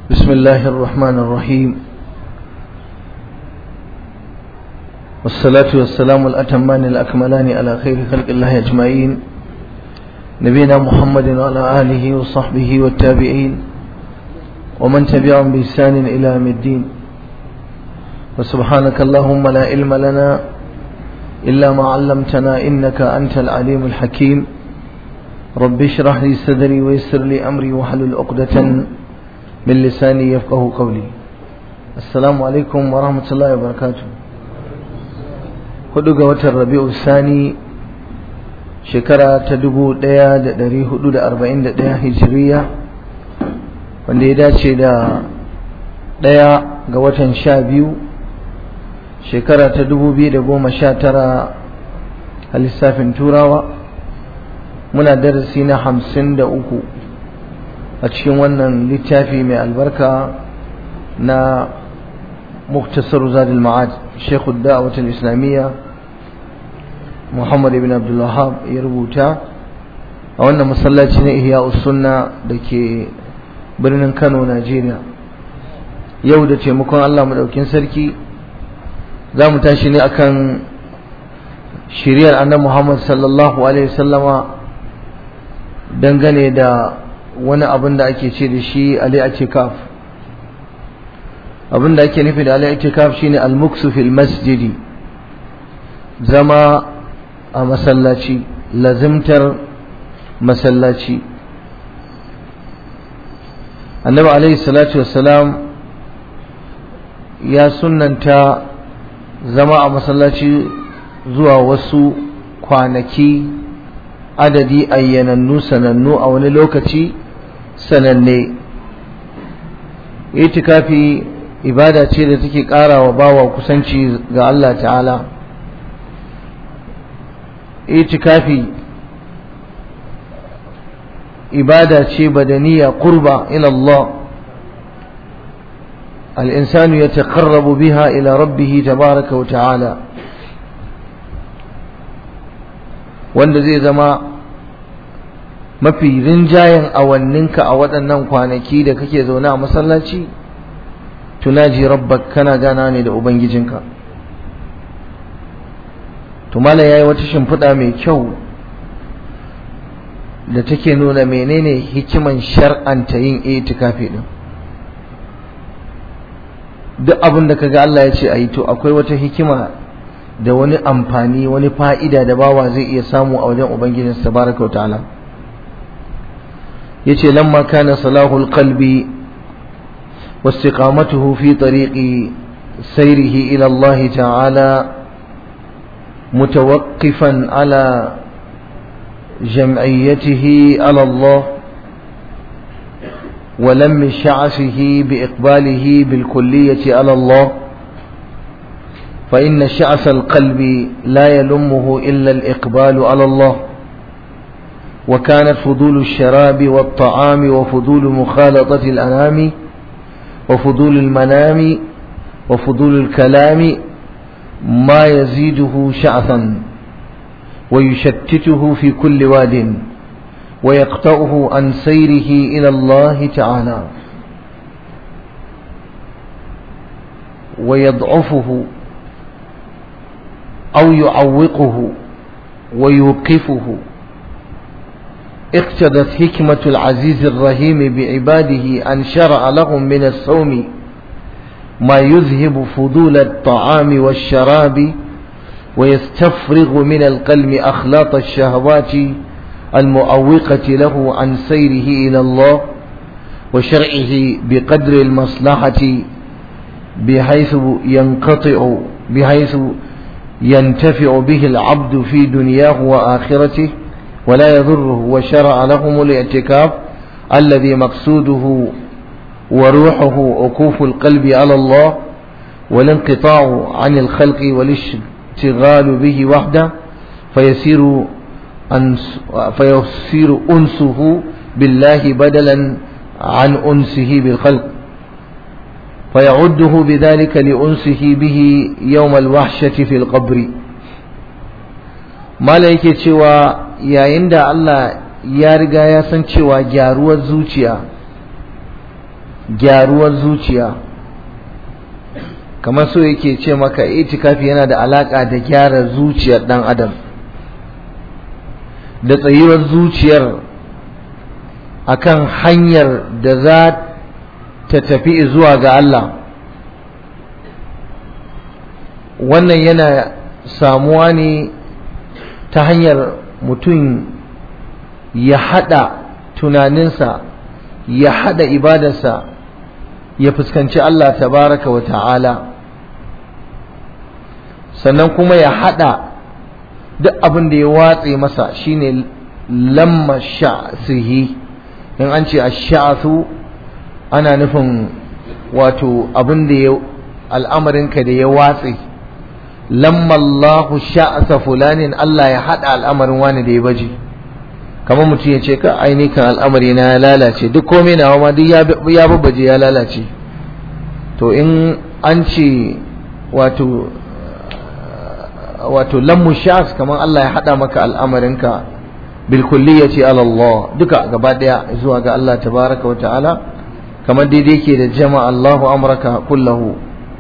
بسم الله الرحمن الرحيم والصلاة والسلام الأتمان الأكملان على خير خلق الله أجمعين نبينا محمد وعلى آله وصحبه والتابعين ومن تبعهم بإحسان إلى يوم الدين وسبحانك اللهم لا علم لنا إلا ما علمتنا إنك أنت العليم الحكيم رب اشرح لي صدري ويسر لي أمري واحلل عقدة من لساني يفقه قولي السلام عليكم ورحمة الله وبركاته hudu ga watan rabi'u sani shekara ta dubu ɗaya da ɗari hudu da arba'in da ɗaya hijiriya wanda ya dace da ɗaya ga watan sha biyu shekara ta dubu biyu da goma sha tara a lissafin turawa muna darasi na hamsin da uku a cikin wannan littafi mai albarka na muktasar zadul ma'ad shekhu da'awat islamiyya muhammad ibn abdullahab ya rubuta a wannan masallaci na ihya sunna da ke birnin kano najeriya yau da taimakon allah maɗaukin sarki za mu tashi ne akan shiriyar annabi muhammad sallallahu alaihi wasallama dangane da wani abin da ake ce da shi al-i'tikaf abin da ake nufi da al-i'tikaf shine al-muksu fil masjidi zama a masallaci lazimtar masallaci annabi alaihi salatu wassalam ya sunnanta zama a masallaci zuwa wasu kwanaki adadi ayyanannu sanannu a wani lokaci sananne itikafi ibada ce da take ƙara wa bawa kusanci ga Allah ta'ala itikafi ibada ce badaniya qurba ila Allah الإنسان يتقرب بها إلى ربه تبارك وتعالى wanda zai zama mafi rinjayen awanninka a waɗannan kwanaki da kake zaune a masallaci tunaji rabbak kana gana ne da ubangijinka tumala ya yi wata shimfiɗa mai kyau da take nuna menene hikiman shar'anta yin itikafi din duk abin da kaga Allah ya ce a yi to akwai wata hikima da wani amfani wani fa'ida da bawa zai iya samu a wajen ubangijinsa tabaraka wa ta'ala yace lamma kana salahul qalbi واستقامته في طريق سيره إلى الله تعالى متوقفا على جمعيته على الله ولم شعثه بإقباله بالكلية على الله فإن شعث القلب لا يلمه إلا الإقبال على الله وكانت فضول الشراب والطعام وفضول مخالطة الأنام وفضول المنام وفضول الكلام ما يزيده شعثا ويشتته في كل واد ويقطعه عن سيره إلى الله تعالى ويضعفه أو يعوقه ويوقفه اقتضت حكمة العزيز الرحيم بعباده أن شرع لهم من الصوم ما يذهب فضول الطعام والشراب ويستفرغ من القلب أخلاط الشهوات المؤوقة له عن سيره إلى الله وشرعه بقدر المصلحة بحيث ينقطع بحيث ينتفع به العبد في دنياه وآخرته ولا يضره وشرع لهم الاعتكاف الذي مقصوده وروحه عكوف القلب على الله والانقطاع عن الخلق والاشتغال به وحده فيسير أنس فيصير أنسه بالله بدلا عن أنسه بالخلق فيعده بذلك لأنسه به يوم الوحشة في القبر ما yake cewa yayin da Allah ya riga ya san cewa gyaruwar zuciya gyaruwar zuciya kamar so yake ce maka itikafi yana da alaka da gyara zuciyar dan adam da tsayuwar zuciyar akan hanyar da za ta tafi zuwa ga Allah wannan yana samuwa ne ta hanyar mutum ya hada tunaninsa ya hada ibadarsa ya fuskanci Allah tabaraka wa ta'ala sannan kuma ya hada duk abin da ya watse masa shine lamma sha'sihi in an ce ash-sha'su ana nufin wato abin da ya al'amarinka da ya watse lamma Allahu sha'sa fulanin Allah ya hada al'amarin wani da ya baje kamar mutum ya ce ka aini kan al'amari na ya lalace duk komai nawa ma duk ya babbaje ya lalace to in an ce wato wato lammu shas kamar Allah ya hada maka al'amarinka bil kulliyati ala Allah duka gaba daya zuwa ga Allah tabaraka wa ta'ala kamar daidai ke da jama'a Allahu amraka kullahu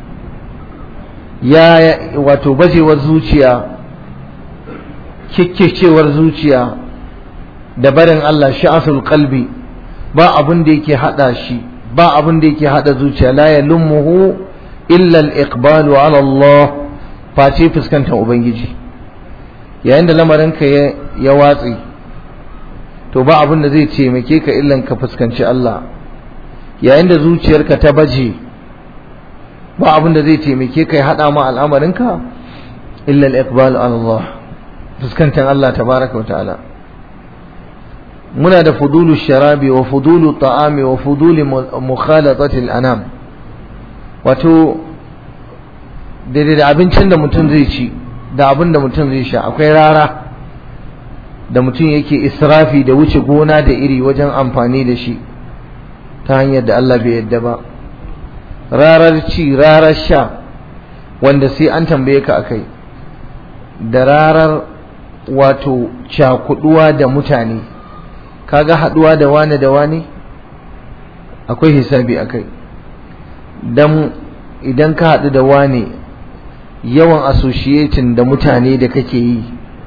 ya wato bajewar zuciya kikkecewar zuciya da barin Allah sha'asul qalbi ba abin da yake hada shi ba abin da yake hada zuciya la yalumuhu illa al-iqbalu ala Allah face fuskantar ubangiji yayin da lamarinka ya ya watsi to ba abin da zai taimake ka illan ka fuskanci Allah yayin da zuciyarka ta baje ba abin da zai taimake ka ya hada ma al'amarinka illa al-iqbalu ala Allah fuskantar Allah tabaraka wa ta'ala muna da fudulu sharabi wa fudulu ta'ami wa fudulu mukhalatati al-anam wato daidai da abincin da mutum zai ci da abin da mutum zai sha akwai rara da mutum yake israfi da wuce gona da iri wajen amfani da shi ta hanyar da Allah bai yadda ba rarar ci rarar sha wanda sai an tambaye ka akai da rarar wato cakuduwa da mutane kaga haduwa da wani da wani akwai hisabi akai dan idan ka hadu da wani yawan associating da mutane da kake yi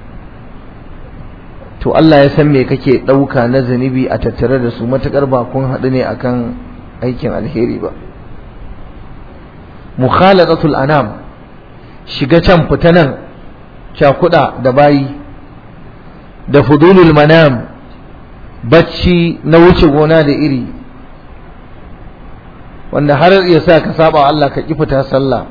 to Allah ya san me kake dauka na zanibi a tattare da su matakar ba kun hadu ne akan aikin alheri ba mukhalatatul anam shiga can fita nan cakuda da bayi da fudulul manam bacci na wuce gona da iri wanda har ya sa ka saba Allah ka fita sallah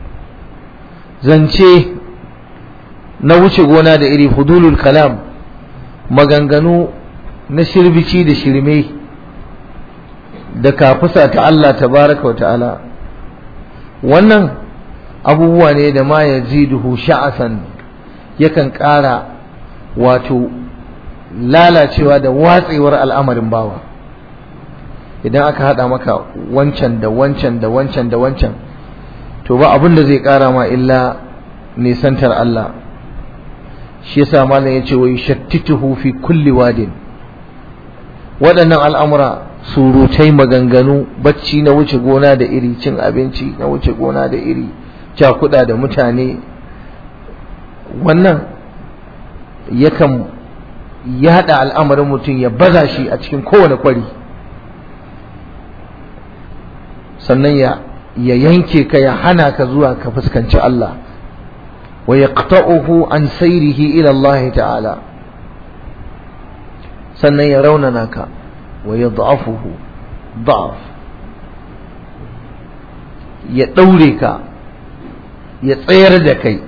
zance na wuce gona da iri fudulul kalam maganganu na shirbici da shirme da kafusa ta Allah tabaraka wa ta'ala wannan abubuwa ne da ma yaziduhu sha'asan yakan ƙara wato lalacewa da watsewar al'amarin bawa idan aka haɗa maka wancan da wancan da wancan da wancan to ba abin da zai ƙara ma illa nisantar Allah shi yasa malam yace wa yushattituhu fi kulli wadin waɗannan al'amura surutai maganganu bacci na wuce gona da iri cin abinci na wuce gona da iri cakuɗa da mutane wannan yakan yaɗa al'amarin mutum ya baza shi a cikin kowane kwari sannan ya ya yanke ka ya hana ka zuwa ka fuskanci Allah wa yaqta'uhu an sayrihi ila Allah ta'ala sannan ya raunana ka wa yad'afuhu da'af ya daure ka ya tsayar da kai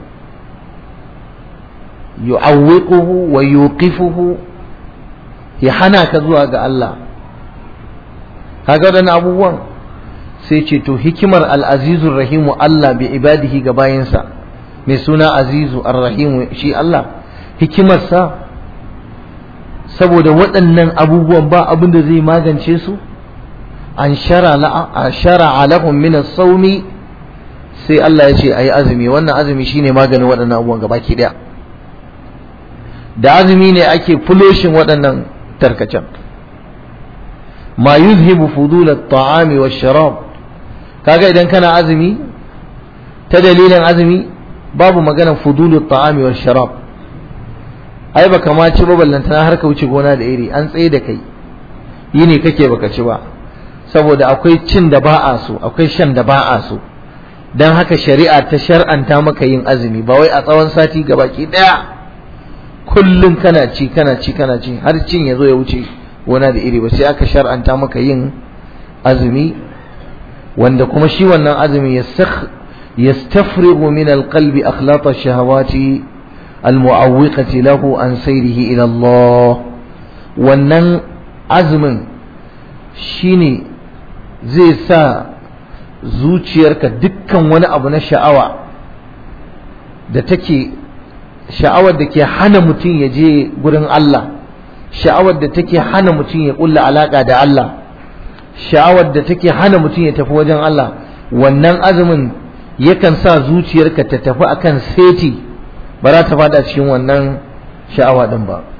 yu'awwiquhu wa yuqifuhu ya hana ka zuwa ga Allah kaga wadannan abubuwan sai ce to hikimar al'azizun rahimu Allah bi ibadihi ga bayansa mai suna azizu ar-rahimu shi Allah hikimarsa saboda waɗannan abubuwan ba abin da zai magance su an shara lahum min as-sawmi sai Allah ya ce ayi azumi wannan azumi shine maganin waɗannan abubuwan gabaki daya da azumi ne ake fuloshin waɗannan tarkacen ma yuzhibu fudul at-ta'ami wash-sharab kaga idan kana azumi ta dalilin azumi babu maganar fudul at-ta'ami wash-sharab ai baka ma ci ba ballantana har ka wuce gona da iri an tsaye da kai yini kake baka ci ba saboda akwai cin da ba a so akwai shan da ba a so don haka shari'a ta shar'anta maka yin azumi ba wai a tsawon sati gabaki daya kullum kana ci kana ci kana ci har cin ya zo ya wuce gona da iri ba sai aka shar'anta maka yin azumi wanda kuma shi wannan azumi yastafrigu min alqalbi akhlaq ash-shahawati almu'awwiqati lahu an sayrihi ila Allah wannan azumin shine zai sa zuciyarka dukkan wani abu na sha'awa da take sha'awar da ke hana mutum ya je gurin Allah sha'awar da take hana mutum ya kulla alaka da Allah sha'awar da take hana mutum ya tafi wajen Allah wannan azumin yakan sa zuciyarka ta tafi akan seti ba za ta fada cikin wannan sha'awa din ba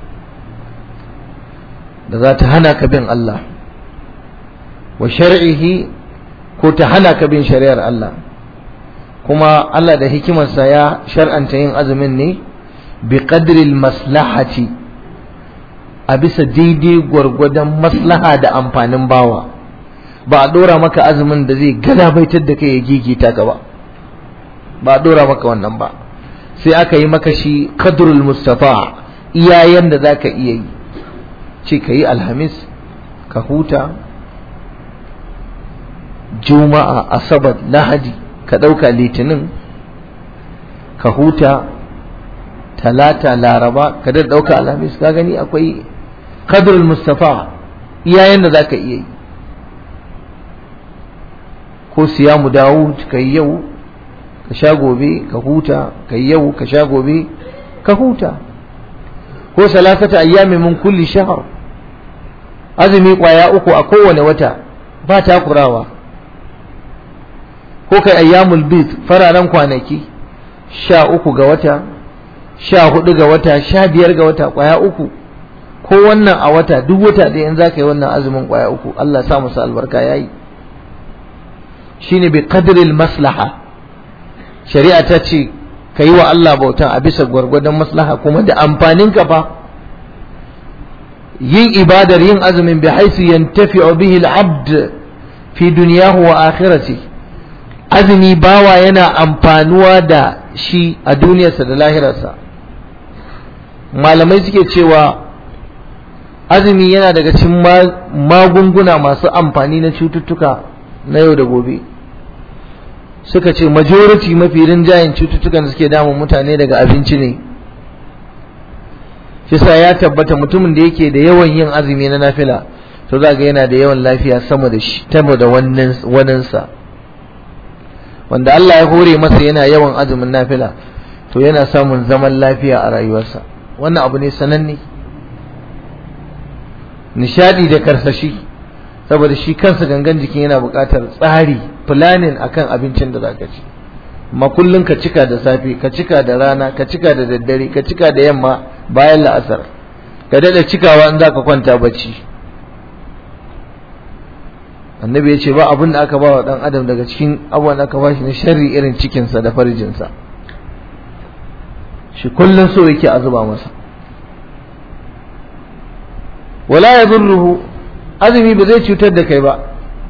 da za ta hana ka bin Allah wa shar'ihi ko ta hana ka bin shari'ar Allah kuma Allah da hikimarsa ya shar'anta yin azumin ne bi qadril maslahati a bisa daidai gwargwadon maslaha da amfanin bawa ba a dora maka azumin da zai galabaitar da kai ya gigita ka ba ba a dora maka wannan ba sai aka yi maka shi qadrul mustafa iyayen da zaka iya yi ce ka yi alhamis ka huta juma'a asabar lahadi ka ɗauka litinin ka huta talata laraba ka da ɗauka alhamis ka gani akwai kadrul mustafa iyayen da za ka iya yi ko siyamu dawud ka yi yau ka sha gobe ka huta ka yi yau ka sha gobe ka huta ko salasata ayyami min kulli shahr azumi kwaya uku a kowane wata ba takurawa ko kai ayyamul bid fararen kwanaki sha uku ga wata sha hudu ga wata sha biyar ga wata kwaya uku ko wannan a wata duk wata da in za ka yi wannan azumin kwaya uku Allah sa musu albarka ya yi shine bi qadril maslaha shari'a ta ce ka yi wa Allah bautan a bisa gwargwadon maslaha kuma da amfanin ka fa yin ibadar yin azumin bi haisu yantafi'u bihi al-abd fi dunyahu wa akhirati azumi bawa yana amfanuwa da shi a duniyarsa da lahirarsa malamai suke cewa azumi yana daga cikin magunguna masu amfani na cututtuka na yau da gobe suka ce majority mafi rinjayen cututtukan da suke damun mutane daga abinci ne shi sa ya tabbata mutumin da yake da yawan yin azumi na nafila to za ga yana da yawan lafiya sama da shi tabo da waninsa wanda Allah ya hore masa yana yawan azumin nafila to yana samun zaman lafiya a rayuwarsa wannan abu ne sananne nishadi da karsashi saboda shi kansa gangan jikin yana buƙatar tsari planning akan abincin da zaka ci amma kullun ka cika da safe ka cika da rana ka cika da daddare ka cika da yamma bayan la'asar ka dada cikawa in zaka kwanta bacci annabi ya ce ba abin da aka ba wa dan adam daga cikin abubuwan da aka ba shi na sharri irin cikinsa da farjinsa shi kullum so yake a zuba masa wala ya zurruhu azumi ba zai cutar da kai ba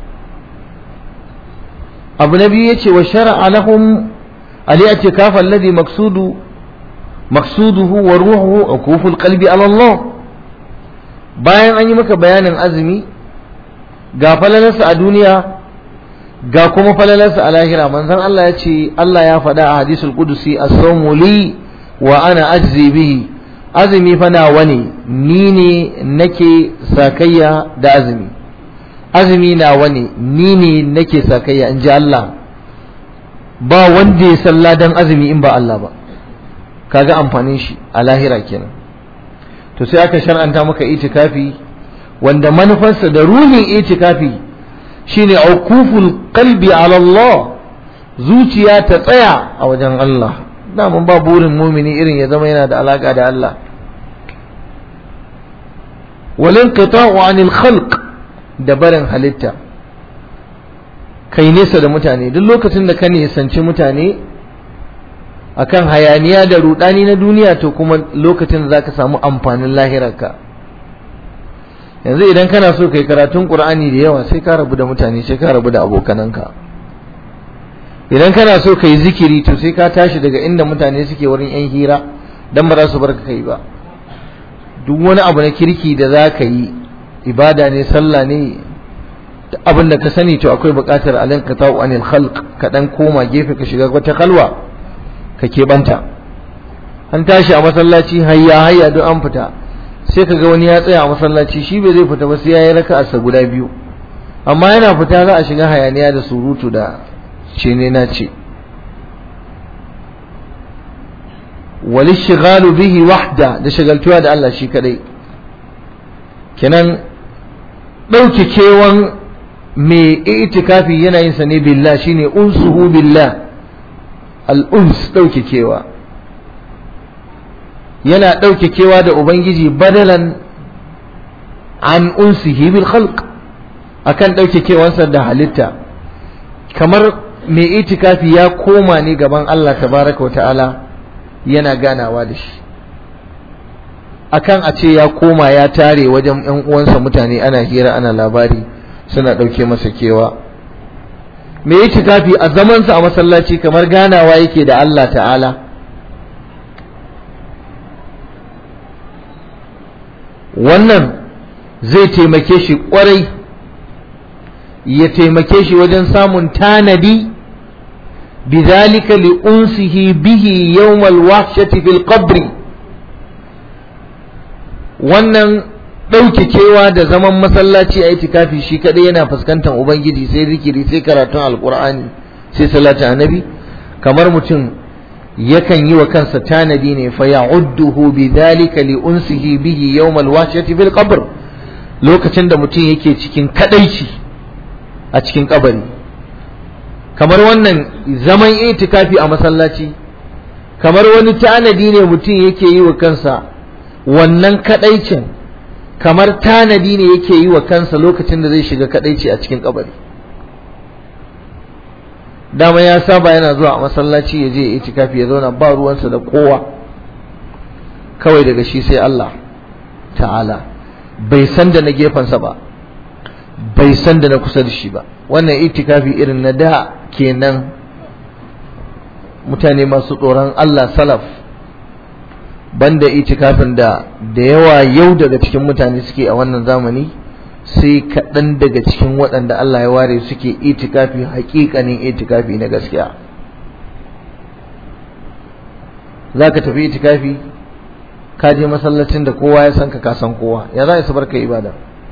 abu na biyu ya ce wa shara'a lahum al-i'tikaf alladhi maqsudu maqsuduhu wa ruhuhu akuful qalbi ala Allah bayan an yi maka bayanin azumi ga falalarsa a duniya ga kuma falalarsa a lahira manzon Allah ya ce Allah ya faɗa a hadisul qudusi as-sawmu li wa ana ajzi bihi azumi fa nawa ne ni ne nake sakayya da azumi azumi nawa ne ni ne nake sakayya in ji Allah ba wanda ya salla dan azumi in ba Allah ba kaga amfanin shi a lahira kenan to sai aka shar'anta maka itikafi wanda manufarsa da ruhin itikafi shine aukuful qalbi ala Allah zuciya ta tsaya a wajen Allah daman ba burin mumini irin ya zama yana da alaka da Allah walin qita'u anil khalq da barin halitta kai nesa da mutane duk lokacin da ka nisanci mutane akan hayaniya da rudani na duniya to kuma lokacin da zaka samu amfanin lahirarka yanzu idan kana so kai karatun qur'ani da yawa sai ka rabu da mutane sai ka rabu da abokananka idan kana so kai zikiri to sai ka tashi daga inda mutane suke wurin yan hira dan ba za su barka kai ba duk wani abu na kirki da za ka yi ibada ne sallah ne abin da ka sani to akwai buƙatar alin ka ta'u anil khalq ka dan koma gefe ka shiga wata kalwa ka keɓanta an tashi a masallaci hayya hayya duk an fita sai ka ga wani ya tsaya a masallaci shi bai zai fita ba sai ya yi raka guda biyu amma yana fita za a shiga hayaniya da surutu da ce ne na ce wali shigalu bihi wahda da shagaltuwa da Allah shi kadai kenan ɗauke kewan mai itikafi yana yin sa ne billah shine unsuhu billah al-uns ɗauke kewa yana ɗauke kewa da ubangiji badalan an unsihi bil khalq akan ɗauke kewansa da halitta kamar mai itikafi ya koma ne gaban Allah tabaraka wa ta'ala yana ganawa da shi akan a ce ya koma ya tare wajen ‘yan uwansa mutane ana hira ana labari suna ɗauke masa kewa me yi tikafi a zamansa a masallaci kamar ganawa yake da Allah ta'ala wannan zai taimake shi ƙwarai ya taimake shi wajen samun tanadi بذلك لأنسه به يوم الوحشة في القبر wannan ɗauke kewa da zaman masallaci a itikafi shi kaɗai yana fuskantar ubangiji sai zikiri sai karatun alkur'ani sai salatin annabi kamar mutum yakan yi wa kansa tanadi ne fa ya'udduhu bi dhalika li unsihi bihi yawm al-wahshati fil qabr lokacin da mutum yake cikin kadaici a cikin kabari kamar wannan zaman itikafi a masallaci kamar wani tanadi ne mutum yake yi wa kansa wannan kadaicin kamar tanadi ne yake yi wa kansa lokacin da zai shiga kadaici a cikin kabari dama ya saba yana zuwa a masallaci ya je itikafi ya zauna ba ruwansa da kowa kawai daga shi sai Allah ta'ala bai san da na gefensa ba bai san da na kusa da shi ba wannan itikafi irin na da kenan mutane masu tsoron Allah salaf banda itikafin da da yawa yau daga cikin mutane suke a wannan zamani sai kaɗan daga cikin waɗanda Allah ya ware suke itikafi haƙiƙanin itikafi na gaskiya za ka tafi itikafi ka je masallacin da kowa ya san ka ka san kowa ya za su barka ibada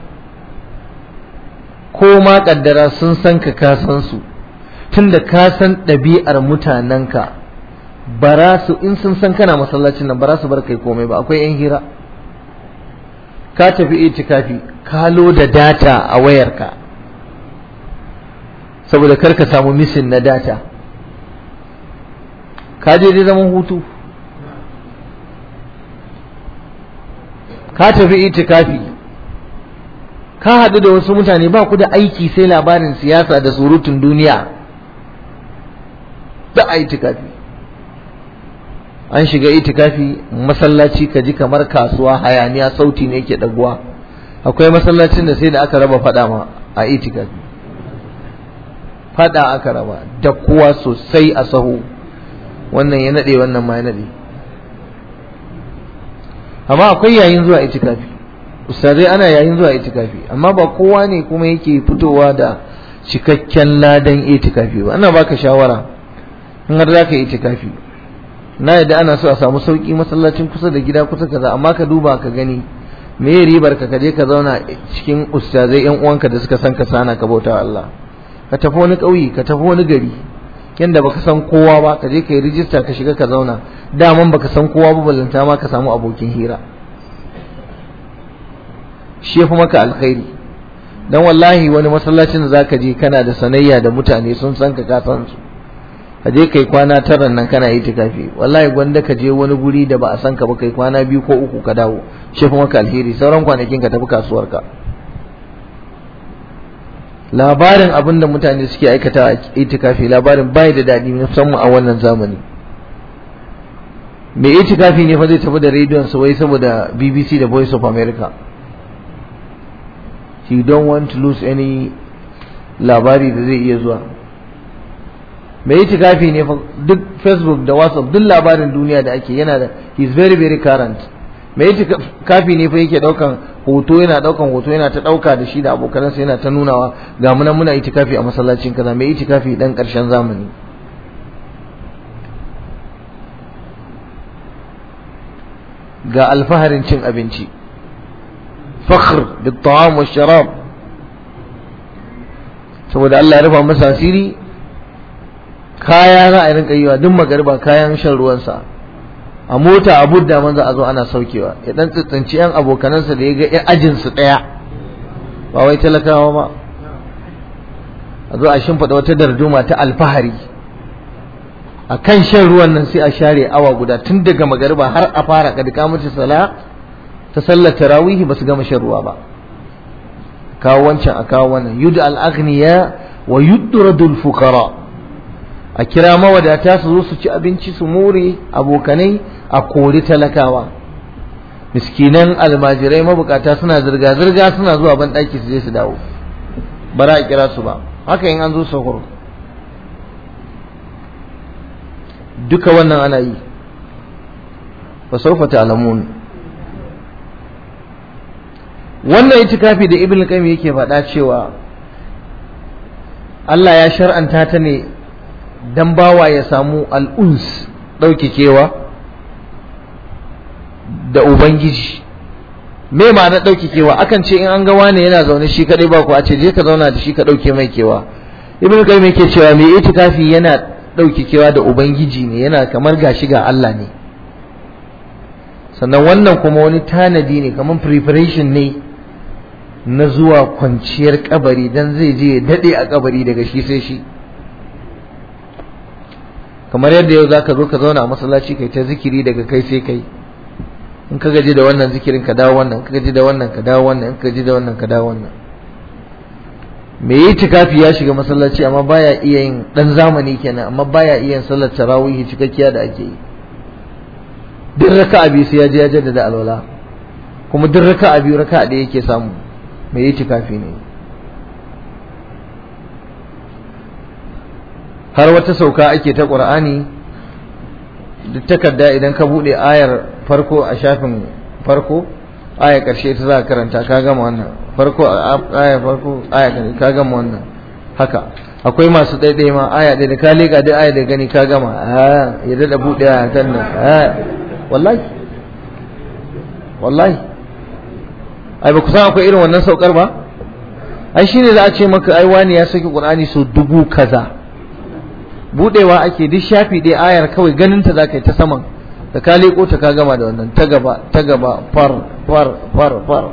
ko ma kaddara sun san ka ka san su tunda ka san ɗabi'ar mutanenka bara su in sun san kana masallacin nan bara su bar kai komai ba akwai yan hira ka tafi itikafi ka da data a wayarka saboda kar ka samu misin na data ka je dai zaman hutu ka tafi itikafi ka haɗu da wasu mutane ba ku da aiki sai labarin siyasa da surutun duniya da a itikafi an shiga itikafi masallaci ka ji kamar kasuwa hayaniya sauti ne ke ɗaguwa akwai masallacin da sai da aka raba faɗa ma a itikafi faɗa aka raba da kuwa sosai a sahu wannan ya naɗe wannan ma ya naɗe amma akwai yayin zuwa itikafi ustazai ana yayin zuwa itikafi amma ba kowa ne kuma yake fitowa da cikakken ladan itikafi ba ana baka shawara in har zaka yi itikafi na yadda ana so a samu sauki masallacin kusa da gida kusa kaza amma ka duba ka gani me ribar ka kaje ka zauna cikin ustazai yan uwanka da suka san ka sana ka bauta Allah ka tafi wani ƙauye ka tafi wani gari yanda baka san kowa ba ka je ka yi rijista ka shiga ka zauna daman baka san kowa ba ballanta ma ka samu abokin hira shi ya fi maka alkhairi dan wallahi wani masallacin da zaka je kana da sanayya da mutane sun san ka ka san su ka je kai kwana tara nan kana itikafi wallahi gwanda ka je wani guri da ba a san ka ba kai kwana biyu ko uku ka dawo shi fi maka alheri sauran kwanakin ka tafi kasuwar ka labarin abin da mutane suke aikata a itikafi labarin bai da daɗi musamman a wannan zamani mai itikafi ne fa zai tafi da rediyon sa wai saboda BBC da Voice of America he don't want to lose any labari da zai iya zuwa mai itikafi ne fa duk Facebook da WhatsApp duk labarin duniya da ake yana da he is very very current mai itikafi ne fa yake daukan hoto yana daukan hoto yana ta dauka da shi da abokanansa yana ta nunawa ga muna muna itikafi a masallacin kaza mai itikafi dan karshen zamani ga alfaharin cin abinci fakhr bil ta'am wa sharab saboda Allah ya rufa masa asiri kaya za a rinka yiwa duk magariba kayan shan ruwansa a mota a budda man za a zo ana saukewa ya dan tsitsinci yan abokanansa da ya ga yan ajin su daya ba wai talakawa ba a zo a shimfiɗa wata darduma ta alfahari a kan shan ruwan nan sai a share awa guda tun daga magariba har a fara kadika mace sala ta sallar tarawihi ba su gama shan ruwa ba kawo wancan a kawo wannan yud al-aghniya wa yudradul fuqara a kira mawadata su zo su ci abinci su more abokanai a kori talakawa miskinan almajirai mabukata suna zirga-zirga suna zuwa ban ɗaki su je su dawo bara a kira su ba haka in an zo sahur duka wannan ana yi fa sawfa ta'lamun wannan itikafi da ibn qayyim yake faɗa cewa Allah ya shar'anta ta ne dan bawa ya samu al'uns ɗaukakewa da ubangiji me ma'ana ɗaukakewa akan ce in an ga wane yana zaune shi kaɗai ba ku a ce je ka zauna da shi ka ɗauke mai kewa ibn qayyim yake cewa me itikafi yana ɗaukakewa da ubangiji ne yana kamar gashi ga Allah ne sannan wannan kuma wani tanadi ne kamar preparation ne na zuwa kwanciyar kabari dan zai je ya daɗe a kabari daga shi sai shi kamar yadda yau zaka zo ka zauna a masallaci kai ta zikiri daga kai sai kai in ka gaji da wannan zikirin ka dawo wannan in ka gaji da wannan ka dawo wannan in ka gaji da wannan ka dawo wannan me yi tikafi ya shiga masallaci amma baya iya yin dan zamani kenan amma baya iya yin sallar tarawih cikakkiya da ake yi duk raka'a biyu sai ya je ya jaddada alwala kuma duk raka'a biyu raka'a da yake samu me yi tikafi ne har wata sauka ake ta qur'ani duk takarda idan ka bude ayar farko a shafin farko aya karshe ta za ka karanta ka gama wannan farko aya farko aya ka gama wannan haka akwai masu ɗaiɗai ma aya ɗaya da ka leƙa duk aya da gani ka gama ya daɗa buɗe aya kan nan wallahi wallahi ai ba ku san akwai irin wannan saukar ba ai shine za a ce maka ai wani ya saki qur'ani so dubu kaza budewa ake duk shafi ɗaya ayar kawai ganin ta zaka yi ta saman da ka leko ta ka gama da wannan ta gaba ta gaba far far far far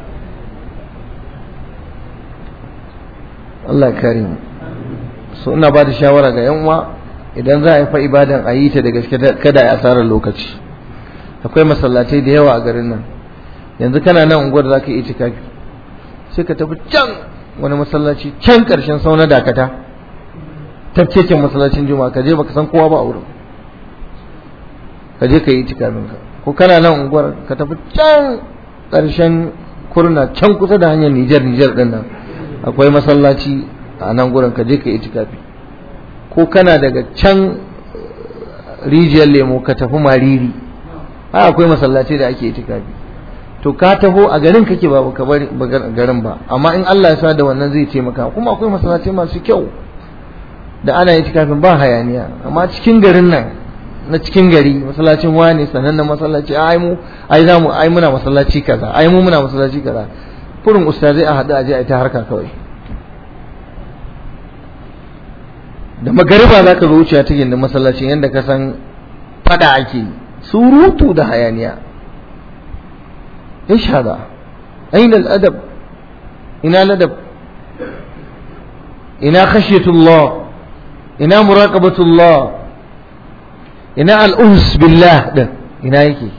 Allah kare mu so ina ba da shawara ga yan uwa idan za a yi fa ibadan a yi ta da gaske kada a asarar lokaci akwai masallatai da yawa a garin nan yanzu kana nan unguwar za ka yi itikafi sai ka tafi can wani masallaci can karshen sauna dakata tafkeken masallacin juma'a ka je baka san kowa ba a wurin ka je ka yi itikafin ka ko kana nan unguwar ka tafi can karshen kurna can kusa da hanyar Nijar Nijar din nan akwai masallaci a nan gurin ka je ka yi itikafi ko kana daga can rijiyar lemo ka tafi mariri a akwai masallaci da ake itikafi to ka taho a garin kake ba ka bari garin ba amma in Allah ya sa da wannan zai taimaka kuma akwai masallaci masu kyau da ana itikafin ba hayaniya amma cikin garin nan na cikin gari masallacin wani sanannen masallaci ai mu ai za mu ai muna masallaci kaza ai mu muna masallaci kaza furin ustazai a haɗu a je a ta harka kawai da magariba za ka zo wucewa ta gindin masallacin yadda ka san fada ake surutu da hayaniya ايش هذا اين الادب اين الادب اين خشيه الله اين مراقبه الله اين الانس بالله ده ina yake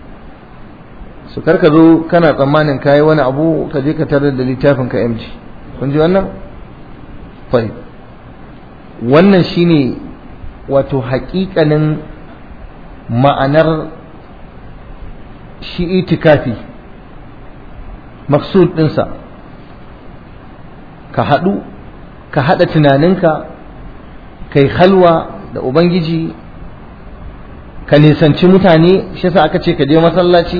su karka zo kana tsammanin kayi wani abu ka je ka tarar da littafin ka MG kun ji wannan fai wannan shine wato haƙiƙanin ma'anar shi itikafi maksud ɗinsa ka haɗu ka haɗa tunaninka kai halwa da ubangiji ka nisanci mutane shi sa aka ce ka je masallaci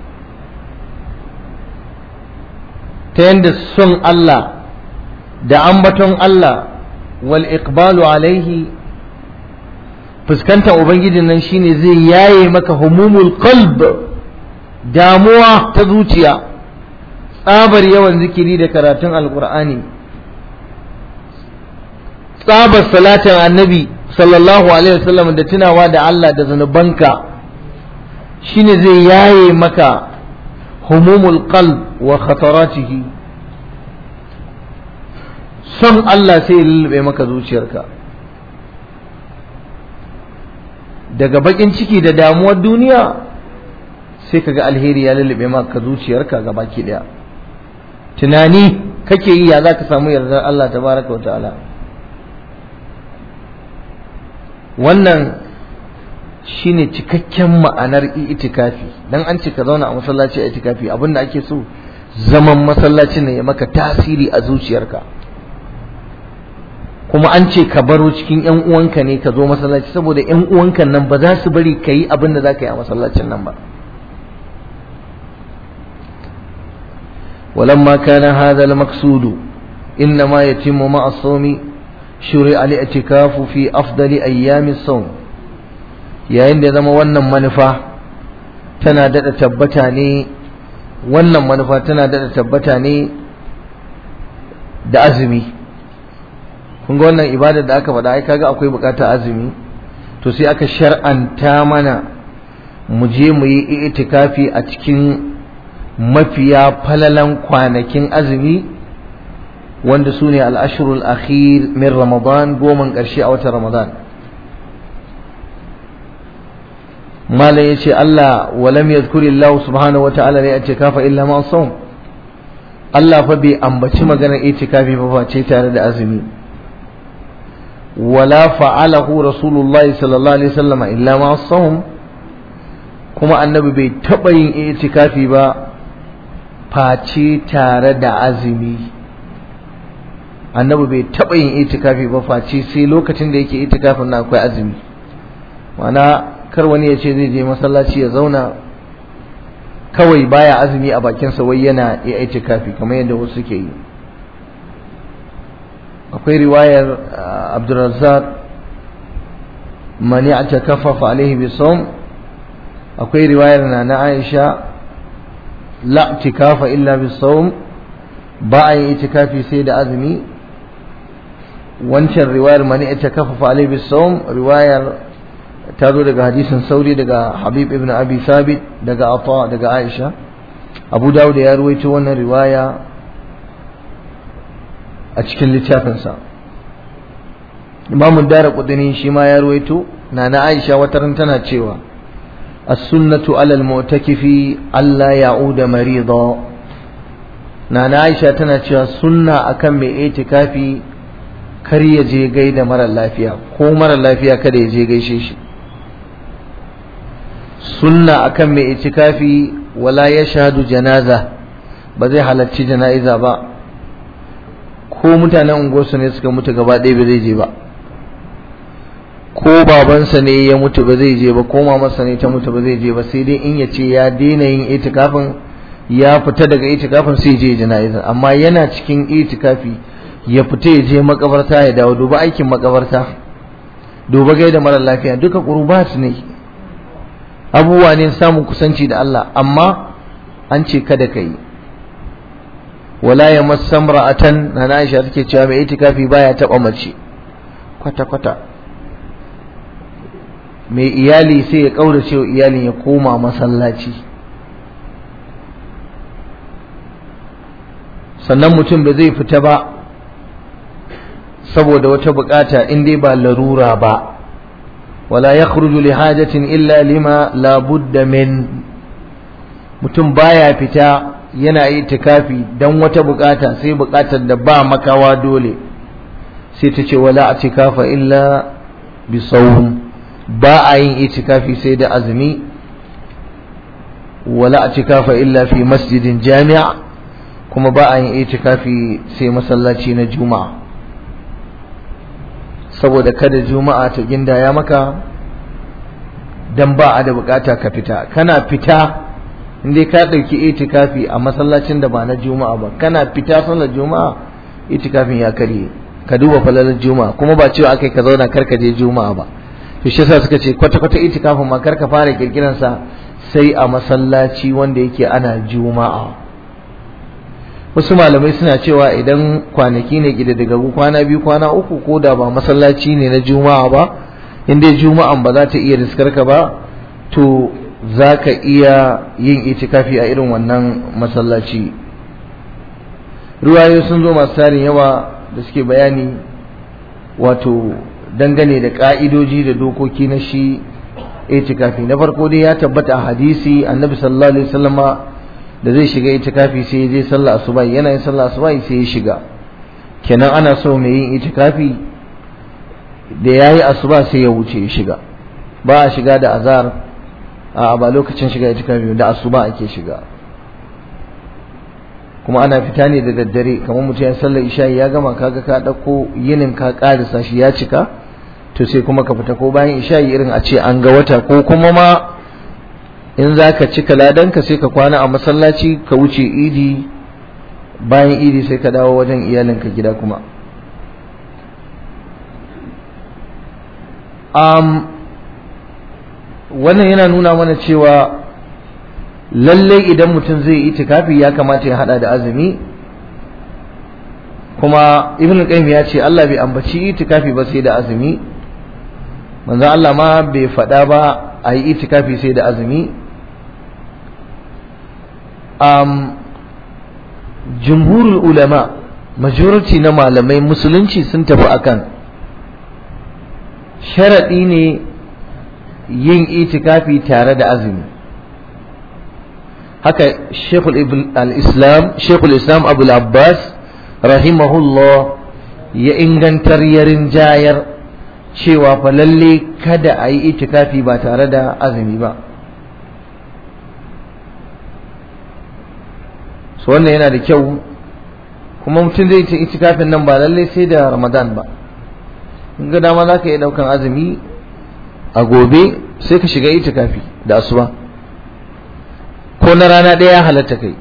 ta yadda son Allah da ambaton Allah wal iqbalu alaihi fuskantar ubangijin nan shine zai yaye maka humumul qalb damuwa ta zuciya tsabar yawan zikiri da karatun alkur'ani tsabar salatin annabi sallallahu alaihi wasallam da tunawa da Allah da zanubanka shine zai yaye maka humumul qalb wa khataratihi son Allah sai ya lullube maka zuciyarka daga bakin ciki da damuwar duniya sai kaga alheri ya lullube maka zuciyarka ga baki daya tunani kake yi ya za ka samu yardar Allah tabaraka wa ta'ala wannan shine cikakken ma'anar itikafi dan an ce ka zauna a masallaci a itikafi abinda ake so zaman masallacin ne ya maka tasiri a zuciyarka kuma an ce ka baro cikin yan uwanka ne ka zo masallaci saboda yan uwanka nan ba za su bari ka yi abin da za ka yi a masallacin nan ba ولما كان هذا المقصود إنما يتم مع الصوم شرع الاعتكاف في أفضل أيام الصوم yayin da zama wannan manufa tana daɗa tabbata ne wannan manufa tana daɗa tabbata ne da azumi kun ga wannan ibadar da aka faɗa ai kaga akwai buƙatar azumi to sai aka shar'anta mana mu je mu yi itikafi a cikin mafiya falalan kwanakin azumi wanda su ne al'ashirul akhir min ramadan goman ƙarshe a watan ramadan malam ya ce Allah walam ya zukuri Allah subhanahu wa ta'ala ne a kafa illa ma som Allah fa bai ambaci maganar itikafi ba face tare da azumi wala fa'alahu rasulullahi sallallahu alaihi wasallam illa ma som kuma annabi bai taɓa yin itikafi ba face tare da azumi annabi bai taɓa yin itikafi ba face sai lokacin da yake itikafin na akwai azumi mana kar wani ya ce zai je masallaci ya zauna kawai baya azumi a bakinsa wai yana iya itikafi kamar yadda wasu suke yi akwai riwayar abdulrazzaq mani a takafafa alaihi bisawm akwai riwayar na na aisha la itikafa illa bisawm ba a yin itikafi sai da azumi wancan riwayar mani ita kafafa alaihi bisawm riwayar ta zo daga hadisin sauri daga habib ibn abi sabit daga ata daga aisha abu dawud ya ruwaito wannan riwaya a cikin littafinsa imamu dara kudini shi ma ya ruwaito na na aisha wataran tana cewa السنة على المعتكف ألا يعود مريضا نانا عائشة تنا سنة أكم اعتكافي kar ya je gaida mara lafiya ko mara lafiya kada ya je gaishe shi sunna akan mai itikafi wala ya shahadu janaza ba zai halarci jana'iza ba ko mutanen unguwarsu ne suka mutu gaba ɗaya ba zai je ba ko babansa ne ya mutu ba zai je ba ko mamarsa ne ta mutu ba zai je ba sai dai in ya ce ya daina yin itikafin ya fita daga itikafin sai je jana'iza amma yana cikin itikafi ya fita ya je makabarta ya dawo duba aikin makabarta duba gaida mara lafiya duka qurbat ne abubuwa ne samun kusanci da Allah amma an ce kada ka yi wala ya masamra'atan na Aisha take cewa mai itikafi baya taba mace kwata kwata mai iyali sai ya kaurace wa iyalin ya koma masallaci sannan mutum ba zai fita ba saboda wata bukata in dai ba larura ba wala yakhruju li hajatin illa lima la budda min mutum baya fita yana itikafi dan wata bukata sai bukatar da ba makawa dole sai ta ce wala atikafa illa bi sawm ba a yin itikafi sai da azumi wala atikafa illa fi masjidin jami'a kuma ba a yin itikafi sai masallaci na juma'a saboda kada juma'a ta gindaya maka dan ba a da bukata ka fita kana fita indai ka dauki itikafi a masallacin da ba na juma'a ba kana fita sallar juma'a itikafin ya karye ka duba falalar juma'a kuma ba cewa akai ka zauna kar ka je juma'a ba to shi yasa suka ce kwata kwata itikafin ma kar ka fara kirkiran sa sai a masallaci wanda yake ana juma'a wasu malamai suna cewa idan kwanaki ne gida daga kwana biyu kwana uku ko da ba masallaci ne na juma'a ba in dai juma'an ba za ta iya riskar ka ba to za ka iya yin itikafi a irin wannan masallaci ruwayo sun zo masu tarin yawa da suke bayani wato dangane da ka'idoji da dokoki na shi itikafi na farko dai ya tabbata a hadisi annabi sallallahu alaihi wasallama da zai shiga itikafi sai ya je sallah asuba yana yin sallah asuba sai ya shiga kenan ana so mai yin itikafi da yayi asuba sai ya wuce ya shiga ba a shiga da azar a ba lokacin shiga itikafi da asuba ake shiga kuma ana fita ne da daddare kamar mutum ya sallar isha ya gama kaga ka dauko yinin ka karisa shi ya cika to sai kuma ka fita ko bayan isha irin a ce an ga wata ko kuma ma in za ka cika ladanka sai ka kwana a masallaci ka wuce idi bayan idi sai ka dawo wajen iyalinka gida kuma um, wannan yana nuna mana cewa lallai idan mutum zai yi itikafi ya kamata ya hada da azumi kuma ibn qayyim ya ce Allah bai ambaci itikafi ba sai da azumi manzo Allah ma bai faɗa ba a yi itikafi sai da azumi um, jumhurul ulama majority na malamai musulunci sun tafi akan sharaɗi ne yin itikafi tare da azumi haka shekul islam shekul islam abul abbas rahimahullah ya ingantar yarin jayar cewa fa lalle kada a yi itikafi ba tare da azumi ba so wannan yana da kyau kuma mutum zai ta itikafin nan ba lalle sai da ramadan ba in ga dama za ka iya ɗaukan azumi a gobe sai ka shiga itikafi da asuba ko na rana ɗaya halatta kai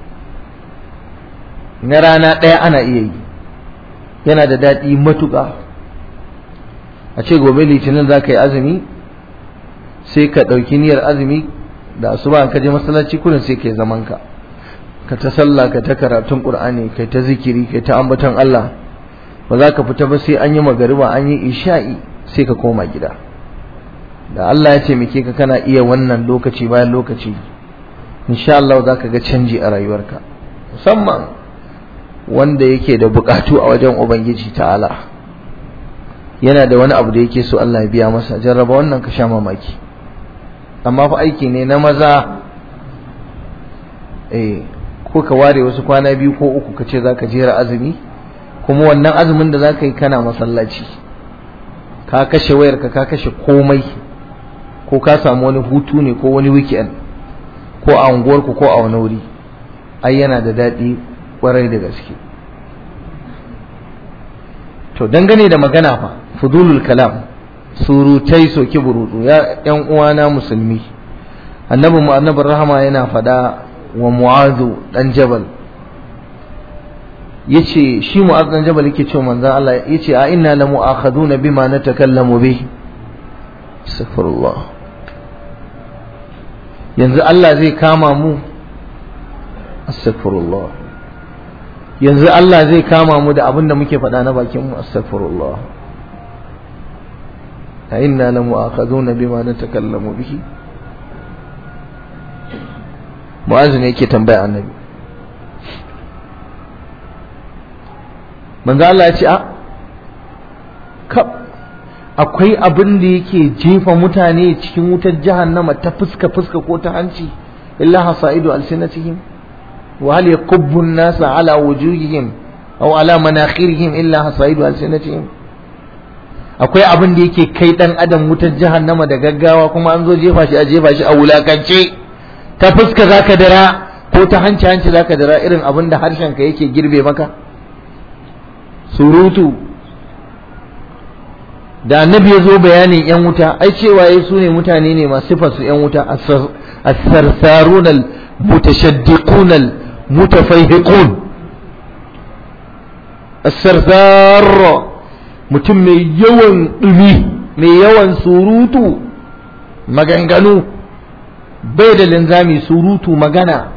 na rana ɗaya ana iya yi yana da daɗi matuƙa a ce gobe litinin za ka yi azumi sai ka ɗauki niyyar azumi da asuba ka je masallaci kurin sai ka yi zaman ka ka ta sallah ka ta karatun qur'ani kai ta zikiri kai ta ambaton Allah ba za ka fita ba sai an yi magariba an yi isha'i sai ka koma gida da Allah ya taimake ka kana iya wannan lokaci bayan lokaci insha Allah za ka ga canji a rayuwarka musamman wanda yake da bukatu a wajen ubangiji ta'ala yana da wani abu da yake so Allah ya biya masa jarraba wannan ka sha mamaki amma fa aiki ne na maza eh ko ka ware wasu kwana biyu ko uku ka ce za ka jera azumi kuma wannan azumin da za ka yi kana masallaci ka kashe wayarka ka kashe komai ko ka samu wani hutu ne ko wani weekend ko a unguwarku ko a wani wuri ai yana da daɗi ƙwarai da gaske to dangane da magana fa fudulul kalam surutai soki burutu ya ƴan uwana musulmi annabi mu annabin rahama yana faɗa wa mu'azu dan jabal yace shi mu'az dan jabal yake cewa manzon Allah yace a inna la mu'akhaduna bima natakallamu bih astaghfirullah yanzu Allah zai kama mu astaghfirullah yanzu Allah zai kama mu da abin da muke faɗa na bakin mu astaghfirullah a inna la mu'akhaduna bima natakallamu bihi mu'azu ne yake tambaya annabi manzo Allah ya ce a kab akwai abin da yake jefa mutane cikin wutar jahannama ta fuska fuska ko ta hanci illa hasaidu alsinatihim wa hal yakubbu an-nasa ala wujuhihim aw ala manakhirihim illa hasaidu alsinatihim akwai abin da yake kai dan adam wutar jahannama da gaggawa kuma an zo jefa shi a jefa shi a wulakance ta fuska zaka dara ko ta hanci hanci zaka dara irin abin da harshen ka yake girbe maka surutu da annabi ya zo bayanin yan wuta ai cewa ya su ne mutane ne masu sifar su yan wuta as-sarsarun al-mutashaddiqun al-mutafayhiqun as-sarsar mutum mai yawan dumi mai yawan surutu maganganu bai da linzami surutu magana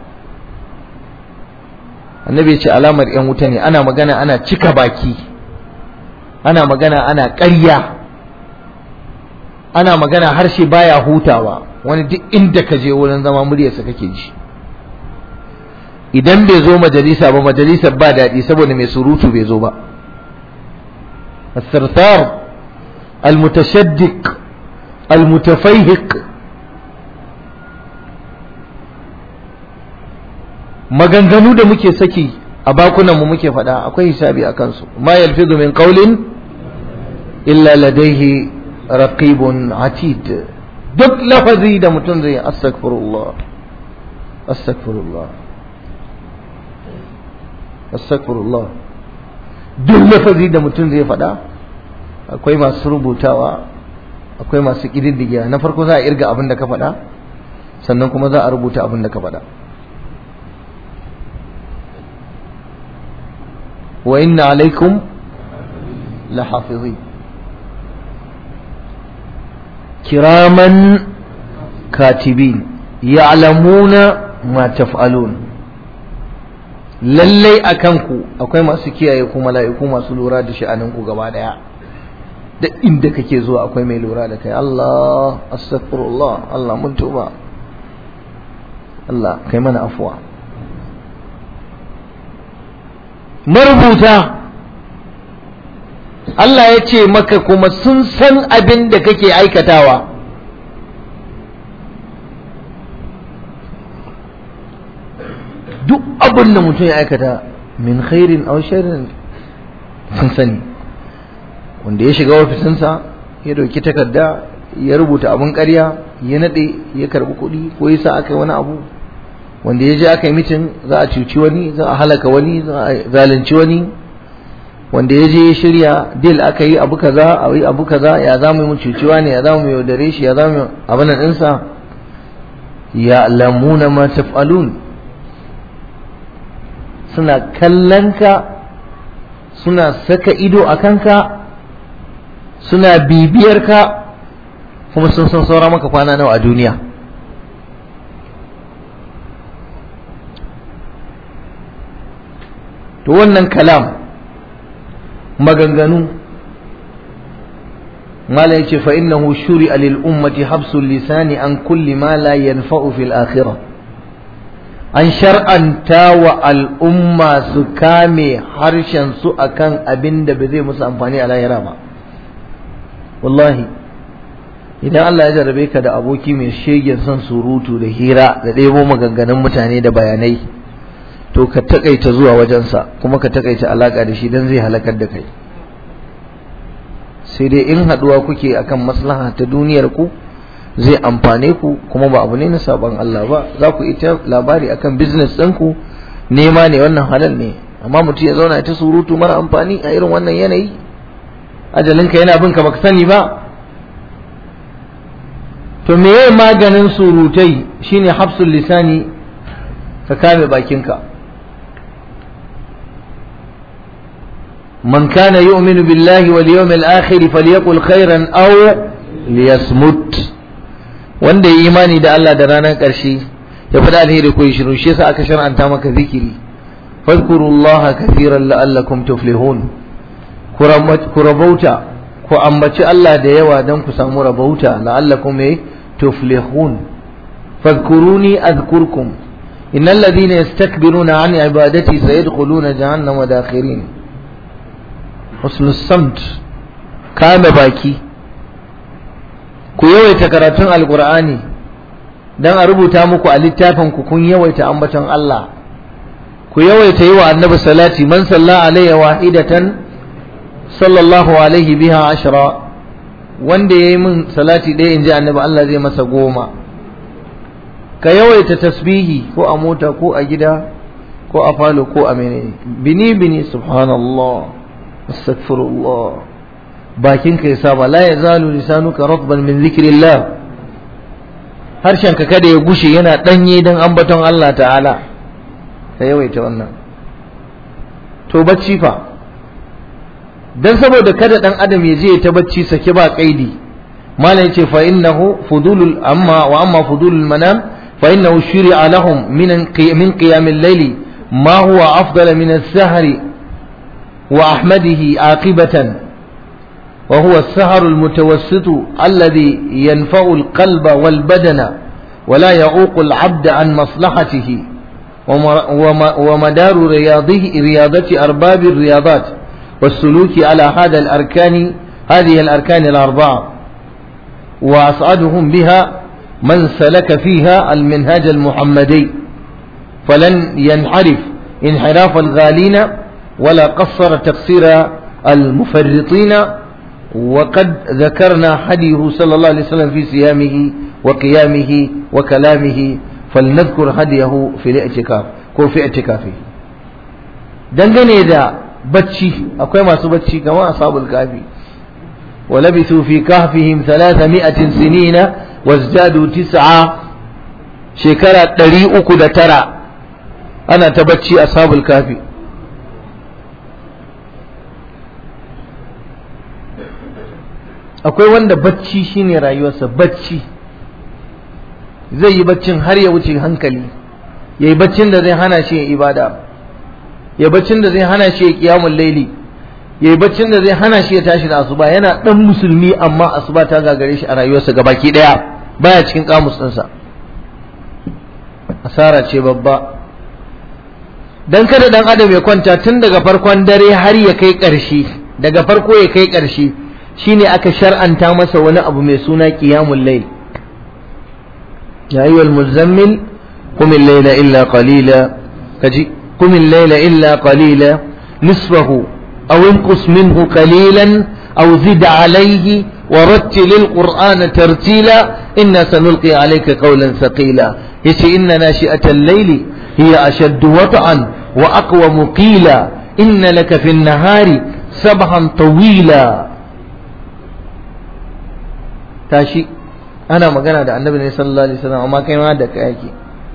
annabi ya ce alamar yan wuta ne ana magana ana cika baki ana magana ana ƙarya ana magana harshe baya hutawa wani duk inda ka je wurin zama muryarsa kake ji idan bai zo majalisa ba majalisar ba daɗi saboda mai surutu bai zo ba الثرثار المتشدق المتفيهق maganganu da muke saki a bakunan mu muke faɗa akwai hisabi a kansu ma yalfizu min qawlin illa ladaihi raqibun atid duk lafazi da mutum zai astaghfirullah astaghfirullah astaghfirullah duk lafazi da mutum zai faɗa akwai masu rubutawa akwai masu ƙididdigiya na farko za a irga abin da ka faɗa sannan kuma za a rubuta abin da ka faɗa wa inna alaikum lahafizin kiraman katibin ya'lamuna ma taf'alun lallai a kanku akwai masu kiyaye ku mala'iku masu lura da sha'aninku gaba daya da inda kake zuwa akwai mai lura da kai Allah astaghfirullah Allah mun tuba Allah kai mana afuwa marubuta Allah ya ce maka kuma sun san abin da kake aikatawa duk abin da mutum ya aikata min khairin aw sharrin sun sani wanda ya shiga ofisinsa ya dauki takarda ya rubuta abin ƙarya ya nade ya karbi kuɗi ko ya sa aka yi wani abu wanda ya je aka yi mitin za a cuci wani za a halaka wani za a zalunci wani wanda ya je ya shirya deal aka yi abu kaza a yi abu kaza ya za mu yi cuciwa ne ya za mu yaudare shi ya za mu abin nan ɗinsa ya lamuna ma taf'alun suna kallonka suna saka ido a kanka suna bibiyar ka kuma sun san saura maka kwana nawa a duniya to wannan kalam maganganu mala yace fa innahu shuri'a lil ummati habsul lisani an kulli ma la yanfa'u fil akhirah an shar'anta wa al'umma su kame harshen su akan abin da ba zai musu amfani a lahira ba wallahi idan Allah ya jarabe ka da aboki mai shegen son surutu da hira da ɗebo maganganun mutane da bayanai to ka takaita zuwa wajensa kuma ka takaita alaka da shi dan zai halakar da kai sai dai in haɗuwa kuke akan maslaha ta duniyar ku zai amfane ku kuma ba abu ne na sabon Allah ba za ku ita labari akan business ɗinku nema ne wannan halal ne amma mutum ya zauna ta surutu mara amfani a irin wannan yanayi ajalinka yana bin ka baka sani ba to meye maganin surutai shine hafsul lisani ka kame bakinka man kana yu'minu billahi wal yawmil akhir falyaqul khairan aw liyasmut wanda ya imani da Allah da ranar ƙarshe ya faɗa alheri ko shiru shi yasa aka shar'anta maka zikiri fadhkurullaha kathiran la'allakum tuflihun ku rabauta ku ambaci Allah da yawa don ku samu rabauta la'allakum tuflihun fadhkuruni adhkurkum innal ladhina yastakbiruna an ibadati sayadkhuluna jahannama dakhirin husnus samt kame baki ku yawaita karatun alkur'ani don a rubuta muku a littafin ku kun yawaita ambaton Allah ku yawaita yi wa annabi salati man salla alayya wahidatan sallallahu alaihi biha ashra wanda yayi min salati ɗaya inji annabi Allah zai masa goma ka yawaita tasbihi ko a mota ko a gida ko a falo ko a menene bini bini subhanallah astaghfirullah bakin ka ya saba la yazalu lisanuka ratban min zikrillah harshen ka kada ya gushe yana danye dan ambaton Allah ta'ala ka yawaita wannan to bacci fa dan saboda kada dan adam ya je ta bacci sake ba kaidi malam yace fa innahu fudulul amma wa amma fudulul manam fa innahu shuri'a lahum min min qiyam al-layl ma huwa afdal min as-sahri wa ahmadihi aqibatan وهو السهر المتوسط الذي ينفع القلب والبدن ولا يعوق العبد عن مصلحته ومدار رياضه رياضة أرباب الرياضات والسلوك على هذا الأركان هذه الأركان الأربعة وأسعدهم بها من سلك فيها المنهاج المحمدي فلن ينحرف انحراف الغالين ولا قصر تقصير المفرطين وقد ذكرنا حديه صلى الله عليه وسلم في صيامه وقيامه وكلامه فلنذكر هديه في الاعتكاف ko fi i'tikafi dangane da bacci akwai masu bacci kamar ashabul kafi wa labithu fi kahfihim 300 sinina wazdadu tis'a shekara 309 ana ta bacci ashabul kafi akwai wanda bacci shine rayuwarsa bacci zai yi baccin har ya wuce hankali ya yi baccin da zai hana shi ya ibada ya baccin da zai hana shi ya kiyamun laili ya yi baccin da zai hana shi ya tashi da asuba yana dan musulmi amma asuba ta gagare shi a rayuwarsa gabaki daya baya cikin kamus ɗinsa asara ce babba dan kada dan adam ya kwanta tun daga farkon dare har ya kai ƙarshe daga farko ya kai ƙarshe shine aka shar'anta masa wani abu mai suna qiyamul layl ya ayyuhal muzammil qum al-layla illa qalila kaji qum al-layla illa qalila nisfahu aw inqus minhu qalilan aw zid alayhi ورتل القرآن ترتيلا إنا سنلقي عليك قولا ثقيلا يتي إن ناشئة الليل هي أشد وطئا وأقوم قيلا إن لك في النهار سبحا طويلا tashi ana magana da annabi ne sallallahu alaihi wasallam amma kai ma da kai yake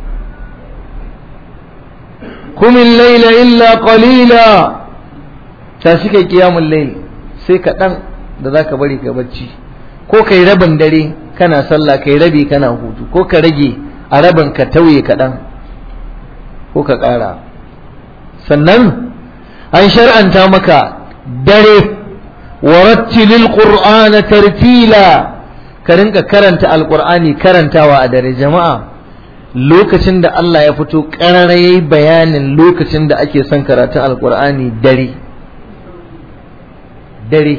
kumin laila illa qalila tashi kai qiyamul layl sai ka dan da zaka bari ka bacci ko kai rabin dare kana sallah kai rabi kana hutu ko ka rage a rabin ka tauye kaɗan ko ka ƙara sannan an shar'anta maka dare warattilil qur'ana tartila ka rinka karanta alkur'ani karantawa a dare jama'a lokacin da Allah ya fito ƙarara yayi bayanin lokacin da ake son karatun alkur'ani dare dare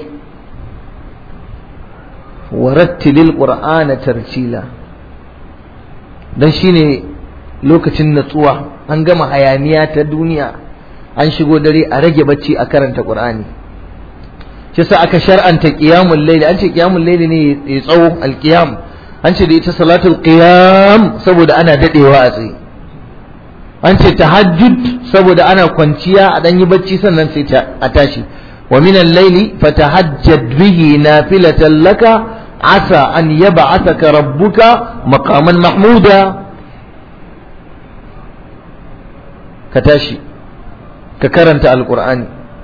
warattilil qur'ana tartila dan shine lokacin natsuwa an gama hayaniya ta duniya an shigo dare a rage bacci a karanta qur'ani shi sa aka shar'anta qiyamul layl an ce qiyamul layl ne ya tsawo alqiyam an ce da ita salatul qiyam saboda ana dadewa a tsaye an ce tahajjud saboda ana kwanciya a dan yi bacci sannan sai a tashi wa min al-layli fatahajjad bihi nafilatan laka asa an yab'athaka rabbuka maqaman mahmuda ka tashi ka karanta alqur'ani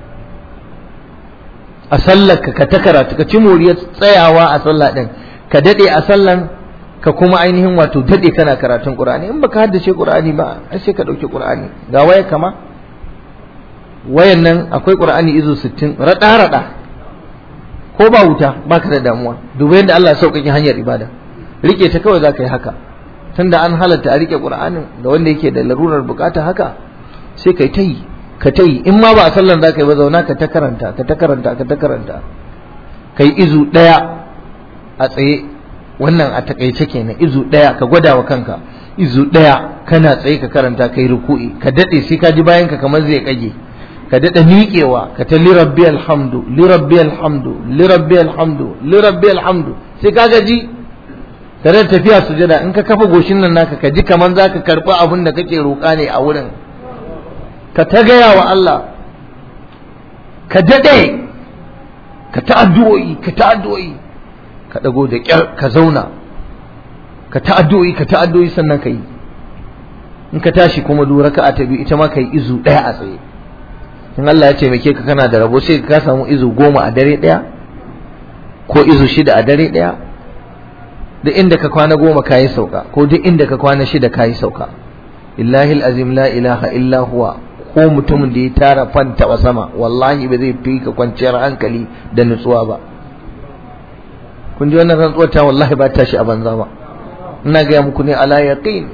a sallar ka ta karatu ka ci moriyar tsayawa a sallah din ka dade a sallan ka kuma ainihin wato dade kana karatun qur'ani in baka haddace qur'ani ba ai sai ka dauki qur'ani ga waya kama wayan nan akwai qur'ani izo 60 rada rada ko ba wuta baka da damuwa duba yadda Allah ya sauƙaƙe hanyar ibada rike ta kawai zaka yi haka tunda an halatta a rike qur'anin da wanda yake da larurar bukata haka sai kai ta yi ka ta yi in ma ba a sallar za ka yi ba zauna ka ta karanta ka ta karanta ka ta karanta ka yi izu ɗaya a tsaye wannan a takaice kenan izu ɗaya ka gwada wa kanka izu ɗaya kana tsaye ka karanta kai ruku'i ka daɗe sai ka ji bayan ka kamar zai kage ka daɗa miƙewa ka ta lirabbi alhamdu lirabbi alhamdu lirabbi alhamdu lirabbi alhamdu sai ka gaji ka da tafiya sujada in ka kafa goshin nan naka ka ji kamar za ka karɓi abin da kake roƙa ne a wurin ka ta gaya wa Allah ka daɗe ka ta addu'o'i ka ta addu'o'i ka ɗago da ƙyar ka zauna ka ta addu'o'i ka ta addu'o'i sannan ka yi in ka tashi kuma duk raka'a ta biyu ita ma ka yi izu ɗaya a tsaye in Allah ya taimake ka kana da rabo sai ka samu izu goma a dare ɗaya ko izu shida a dare ɗaya duk inda ka kwana goma ka yi sauka ko duk inda ka kwana shida ka yi sauka illahi azim la ilaha illa huwa ko mutumin da ya tara fanta wa sama wallahi ba zai fi ka kwanciyar hankali da nutsuwa ba kun ji wannan rantsuwar ta wallahi ba ta shi a banza ba ina gaya muku ne ala yaqin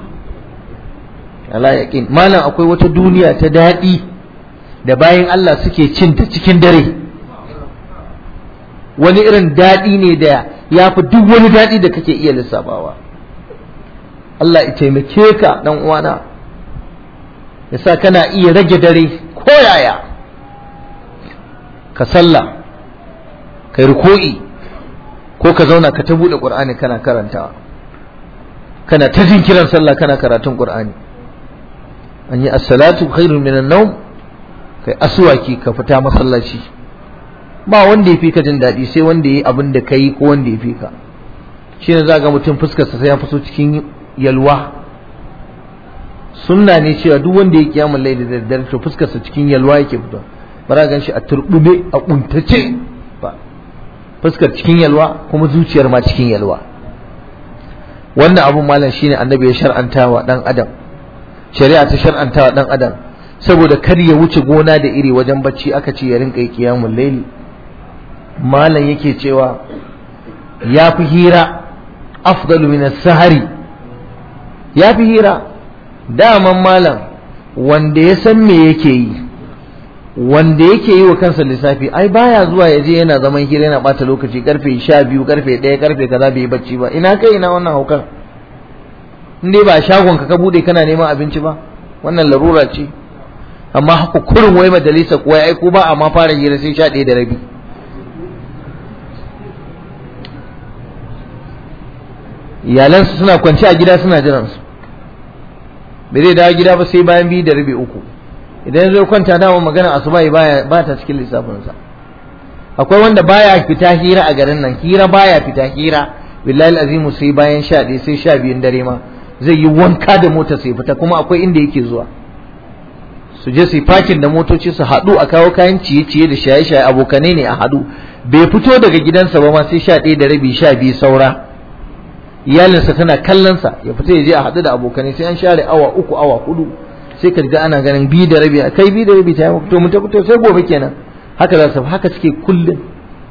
ala yaqin malam akwai wata duniya ta daɗi da bayan Allah suke cin ta cikin dare wani irin daɗi ne da ya fi duk wani daɗi da kake iya lissafawa Allah ya taimake ka dan uwana yasa kana iya rage dare ko yaya ka sallah kai ruku'i ko ka zauna ka ta buɗe ƙur'ani kana karantawa kana ta jin kiran sallah kana karatun ƙur'ani an yi as-salatu khairun minan nawm kai aswaki ka fita masallaci ba wanda ya fi ka jin daɗi sai wanda ya yi abin da ka yi ko wanda ya fi ka shi ne za ga mutum fuskarsa sai ya fito cikin yalwa sunna ne cewa duk wanda ya kiyamun laili da daddare to fuskarsa cikin yalwa yake fito ba za gan shi a turbube a kuntace ba fuskar cikin yalwa kuma zuciyar ma cikin yalwa wannan abun malam shine annabi ya shar'anta wa dan adam shari'a ta shar'anta wa dan adam saboda kar ya wuce gona da iri wajen bacci aka ce ya rinka yi kiyamun laili malam yake cewa ya fi hira afdalu min sahari ya fi hira daman malam wanda ya san me yake yi wanda yake yi wa kansa lissafi ai baya zuwa ya je yana zaman hira yana bata lokaci karfe sha biyu karfe ɗaya karfe kaza bai yi bacci ba ina kai ina wannan haukan in dai ba shagon ka ka bude kana neman abinci ba wannan larura ce amma haka kurin wai majalisa kuwa ai ko ba a ma fara hira sai sha ɗaya da rabi iyalansu suna kwanci a gida suna jiran su bai zai dawo gida ba sai bayan biyu da rabi uku idan zai kwanta dama magana asuba baya ba ta cikin lissafinsa akwai wanda baya fita hira a garin nan hira baya fita hira billahi azimu sai bayan sha ɗaya sai sha biyun dare ma zai yi wanka da mota sai fita kuma akwai inda yake zuwa su je su yi fakin da motoci su haɗu a kawo kayan ciye-ciye da shaye-shaye abokanai ne a haɗu bai fito daga gidansa ba ma sai sha ɗaya da rabi sha biyu saura iyalinsa tana kallonsa ya fita ya je a haɗu da abokanai sai an share awa uku awa hudu sai ka ga ana ganin biyu da rabi kai biyu da rabi ta yi to mu ta fito sai gobe kenan haka za su haka suke kullum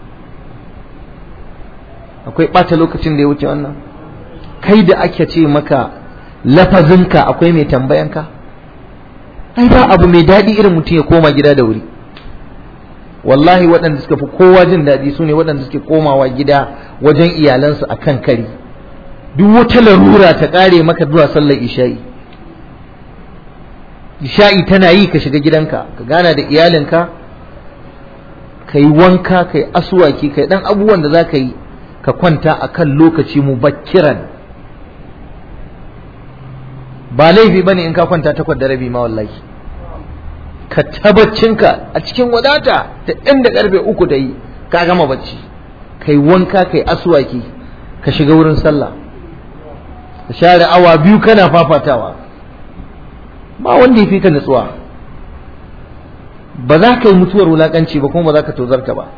akwai ɓata lokacin da ya wuce wannan kai da ake ce maka lafazinka akwai mai tambayanka ai ba abu mai daɗi irin mutum ya koma gida da wuri wallahi waɗanda suka fi kowa jin daɗi su ne waɗanda suke komawa gida wajen iyalansu a kan kari duk wata larura ta ƙare maka zuwa sallar isha'i isha'i tana yi ka shiga gidanka ka gana da iyalinka ka yi wanka ka yi asuwaki ka yi ɗan abubuwan da za ka yi ka kwanta a kan lokaci mubakkiran ba laifi bane in ka kwanta takwas da rabi ma wallahi ka tabbacinka a cikin wadata da inda karfe uku da yi ka gama bacci kai wanka kai aswaki ka shiga wurin sallah ka share awa biyu kana fafatawa ba wanda ya fi ka nutsuwa ba za ka yi mutuwar wulakanci ba kuma ba za ka tozarta ba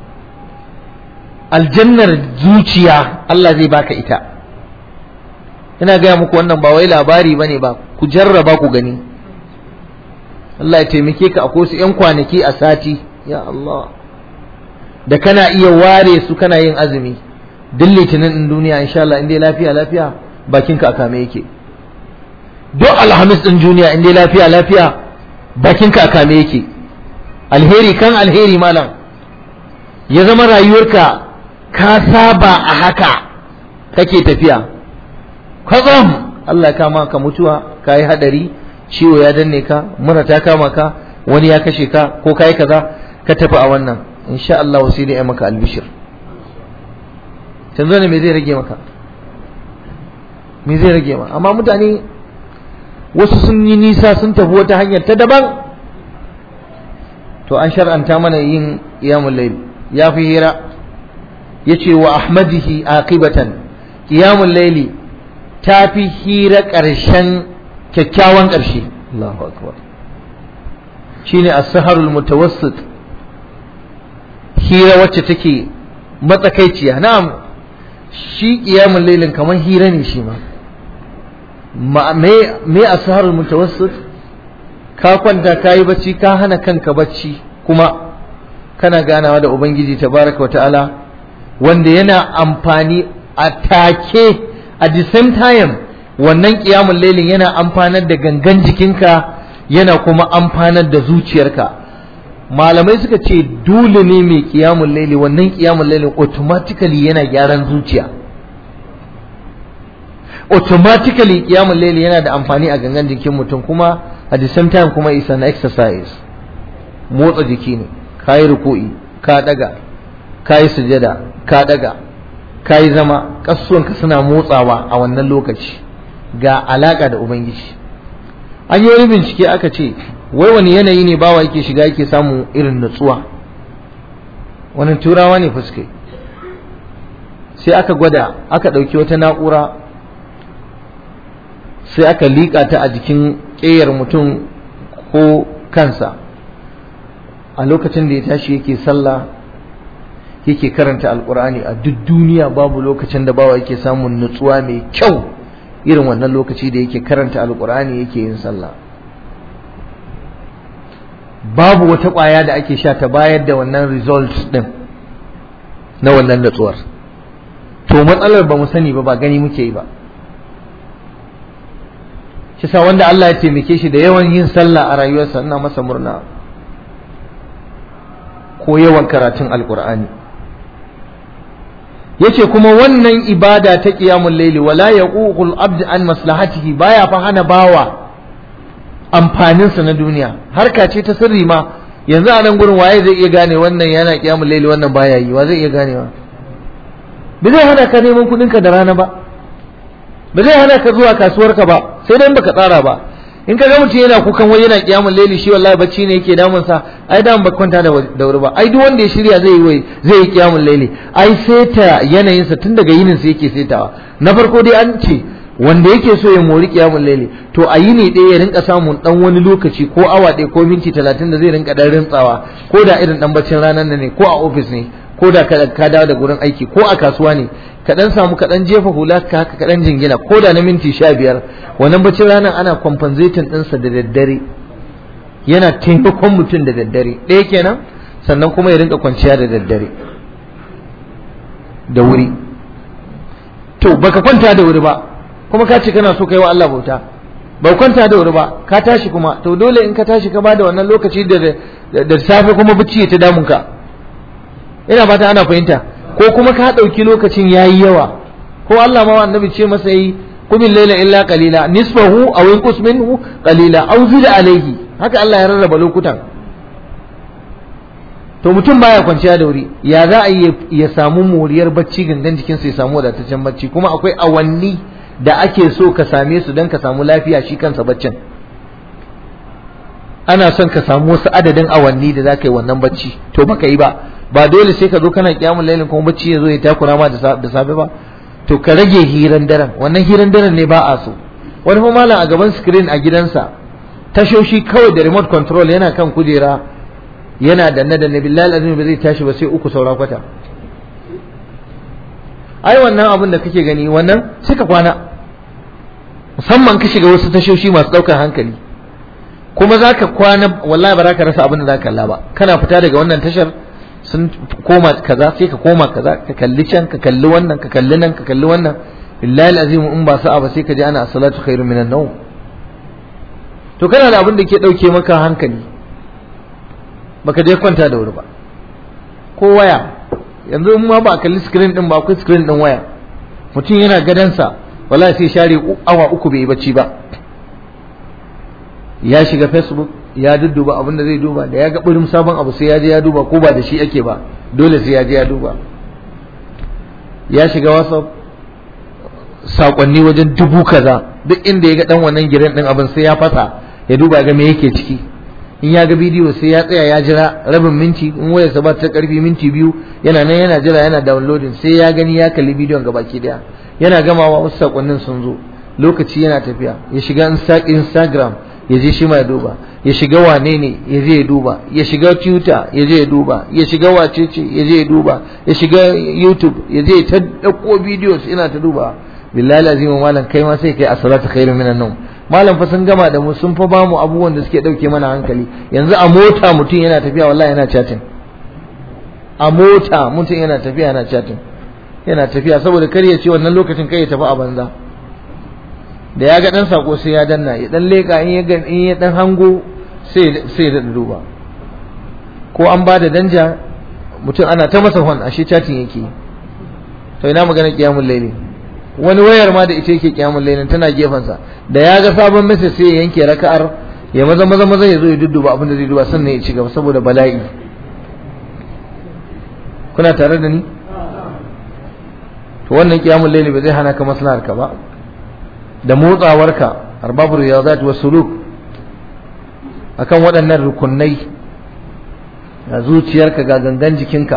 aljannar zuciya Allah zai baka ita ina gaya muku wannan ba wai labari bane ba ku jarraba ku gani Allah ya taimake ka akwai su ƴan kwanaki a sati ya Allah da kana iya ware su kana yin azumi duk litinin din duniya insha Allah in dai lafiya lafiya bakinka a kame yake duk alhamis din duniya in dai lafiya lafiya bakinka a kame yake alheri kan alheri malam ya zama rayuwarka ka saba a haka kake tafiya kwatsam Allah ya kama ka mutuwa ka yi hadari ciwo ya danne ka mura ta kama ka wani ya kashe ka ko ka yi kaza ka tafi a wannan insha Allah sai dai maka albishir canzo ne me zai rage maka me zai rage ma amma mutane wasu sun yi nisa sun tafi wata hanyar ta daban to an shar'anta mana yin qiyamul layl ya fi hira yace wa ahmadihi aqibatan qiyamul layli ta fi hira ƙarshen kyakkyawan ƙarshe Allahu akbar shine as-saharul mutawassit hira wacce take matsakaiciya na'am shi qiyamul laylin kamar hira ne shi ma me me as-saharul mutawassit ka kwanta kayi bacci ka hana kanka bacci kuma kana ganawa da ubangiji tabaraka ta'ala wanda yana amfani a take at the same time wannan qiyamul laylin yana amfanar da gangan jikinka yana kuma amfanar da zuciyarka malamai suka ce dole ne mai qiyamul layli wannan qiyamul laylin automatically yana gyaran zuciya automatically qiyamul layli yana da amfani a gangan jikin mutum kuma at the same time kuma is an exercise motsa jiki ne kayi ruku'i ka daga kayi sujada ka daga kayi zama kasuwanka suna motsawa a wannan lokaci ga alaka da ubangiji an yi wani bincike aka ce wai wani yanayi ne bawa yake shiga yake samun irin nutsuwa wani turawa ne fuske sai aka gwada aka ɗauki wata na'ura sai aka liƙa ta a jikin ƙeyar mutum ko kansa a lokacin da ya tashi yake sallah yake karanta alkur'ani a duk duniya babu lokacin da bawa yake samun nutsuwa mai kyau irin wannan lokaci da yake karanta alkur'ani yake yin sallah babu wata ƙwaya da ake sha ta bayar da wannan result din na wannan nutsuwar to matsalar ba mu sani ba ba gani muke yi ba shi sa wanda Allah ya taimake shi da yawan yin sallah a rayuwarsa ina masa murna ko yawan karatun alkur'ani yace kuma wannan ibada ta qiyamul layli wala yaququl abd an maslahatihi baya fa hana bawa amfanin sa na duniya harka ce ta sirri ma yanzu a nan gurin waye zai iya gane wannan yana qiyamul layli wannan baya yi wa zai iya ganewa ba zai hana ka neman kudin ka da rana ba ba zai hana ka zuwa kasuwarka ba sai dai baka tsara ba in ka ga mutum yana kukan wai yana kiyamul laili shi wallahi bacci ne yake damun sa ai da ba kwanta da wuri ba ai duk wanda ya shirya zai yi wai zai yi kiyamul laili ai seta yanayin sa tun daga yinin sa yake setawa na farko dai an ce wanda yake so ya mori kiyamul laili to a yini ɗaya ya rinka samun dan wani lokaci ko awa ɗaya ko minti talatin da zai rinka dan rintsawa ko da irin dan baccin ranar ne ko a ofis ne ko da ka dawo da gurin aiki ko a kasuwa ne ka dan samu ka dan jefa hula ka haka ka dan jingina ko da na minti sha biyar wannan bacin ranar ana compensating ɗinsa da daddare yana taimakon mutum da daddare ɗaya kenan sannan kuma ya rinka kwanciya da daddare da wuri to baka kwanta da wuri ba kuma ka ce kana so kai wa Allah bauta ba kwanta da wuri ba ka tashi kuma to dole in ka tashi ka bada wannan lokaci da da safe kuma bacci ya ta damun ka ina fata ana fahimta ko kuma ka ɗauki lokacin yayi yawa ko Allah ma annabi ce masa yi kumin laila illa qalila nisfahu aw inqus minhu qalila aw zid alayhi haka Allah ya rarraba lokutan to mutum baya kwanciya da wuri ya za a yi ya samu moriyar bacci gangan jikinsa ya samu wadataccen bacci kuma akwai awanni da ake so ka same su don ka samu lafiya shi kansa baccin ana son ka samu wasu adadin awanni da za ka yi wannan bacci to baka yi ba ba dole sai ka zo kana kiyamun lailin kuma bacci ya zo ya takura ma da safe ba to ka rage hiran daren wannan hiran daren ne ba a so wani kuma malam a gaban screen a gidansa tashoshi kawai da remote control yana kan kujera yana danne danne billahi azumi ba zai tashi ba sai uku saura kwata ai wannan abin da kake gani wannan sai ka kwana musamman ka shiga wasu tashoshi masu ɗaukar hankali kuma za ka kwana wallahi ba za ka rasa abin da za ka kalla ba kana fita daga wannan tashar sun koma kaza sai ka koma kaza ka kalli can ka kalli wannan ka kalli nan ka kalli wannan billahi azim in ba sa'a ba sai ka ji ana as-salatu khairu minan nawm to kana da abin da ke dauke maka hankali baka je kwanta da wuri ba ko waya yanzu in ma ba kalli screen din ba akwai screen din waya mutum yana gadansa wallahi sai share awa uku bai yi bacci ba ya shiga facebook ya dudduba abin da zai duba da ya ga burin sabon abu sai ya je ya duba ko ba da shi ake ba dole sai ya je ya duba ya shiga whatsapp sakonni wajen dubu kaza duk inda ya ga dan wannan giren din abin sai ya fasa ya duba ga me yake ciki in ya ga bidiyo sai ya tsaya ya jira rabin minti in wayarsa ba ta karfi minti biyu yana nan yana jira yana downloading sai ya gani ya kalli bidiyon gabaki daya yana gamawa wasu sakonnin sun zo lokaci yana tafiya ya shiga instagram ya je shi ma ya duba ya shiga wane ne ya je ya duba ya shiga twitter ya je ya duba ya shiga wacece ya je ya duba ya shiga youtube ya je ta dauko videos ina ta duba billahi lazima malam kai ma sai kai as-salatu khairu minan nawm malam fa sun gama da mu sun fa bamu abubuwan da suke dauke mana hankali yanzu a mota mutum yana tafiya wallahi yana chatting a mota mutum yana tafiya yana chatting yana tafiya saboda kar ya ce wannan lokacin kai ya tafi a banza da ya ga dan sako sai ya danna ya dan leka in ya in ya dan hango sai sai da duba ko an ba da danja mutum ana ta masa hon ashe chatting yake to ina magana kiyamul laili wani wayar ma da ita yake kiyamul lailin tana gefensa da ya ga sabon message sai ya yanke raka'ar ya maza maza maza ya zo ya dudduba abin da zai duba sannan ya ci gaba saboda bala'i kuna tare da ni to wannan kiyamul laili ba zai hana ka maslahar ka ba da motsawarka arbabur riyadat wa suluk akan waɗannan rukunai ga zuciyarka ga gangan jikinka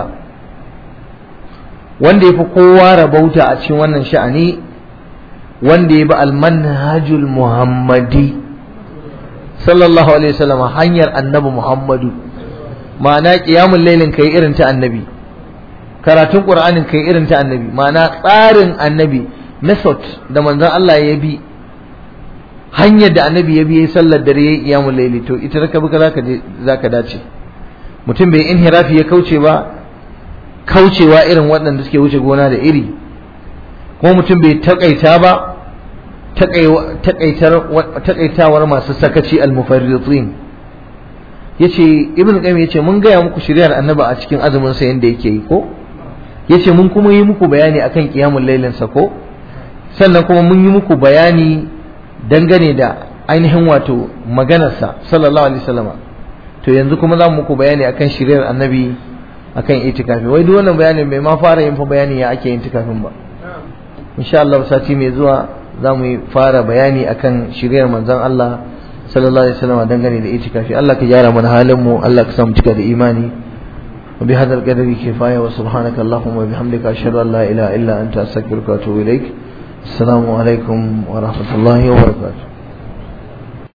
wanda yafi kowa rabauta a cikin wannan sha'ani wanda ya bi almanhajul muhammadi sallallahu alaihi wasallam hanyar annabi muhammadu ma'ana qiyamul lailin kai irin ta annabi karatun qur'anin kai irin ta annabi ma'ana tsarin annabi method da manzon Allah ya bi hanyar da annabi ya bi yayi sallar dare yayi qiyamul laili to ita da ka bi zaka je zaka dace mutum bai inhirafi ya kauce ba kaucewa irin waɗanda suke wuce gona da iri kuma mutum bai takaita ba takaitawar masu sakaci almufarritin yace ibn qayyim yace mun gaya muku shiriyar annabi a cikin azumin sa yanda yake yi ko yace mun kuma yi muku bayani akan qiyamul lailin sa ko sannan kuma mun yi muku bayani dangane da ainihin wato maganarsa sallallahu alaihi wasallama to yanzu kuma za mu muku bayani akan shiriyar annabi akan itikafi wai duk wannan bayanin bai ma fara yin fa bayani ya ake yin itikafin ba insha Allah sati mai zuwa za mu fara bayani akan shiriyar manzon Allah sallallahu alaihi wasallam dangane da itikafi Allah ka gyara mana halin mu Allah ka sa mu cika da imani wa bi hadal qadri kifaya wa subhanaka allahumma wa bihamdika ashhadu an la ilaha illa anta astaghfiruka wa atubu ilaik assalamu alaikum wa rahmatullahi wa barakatuh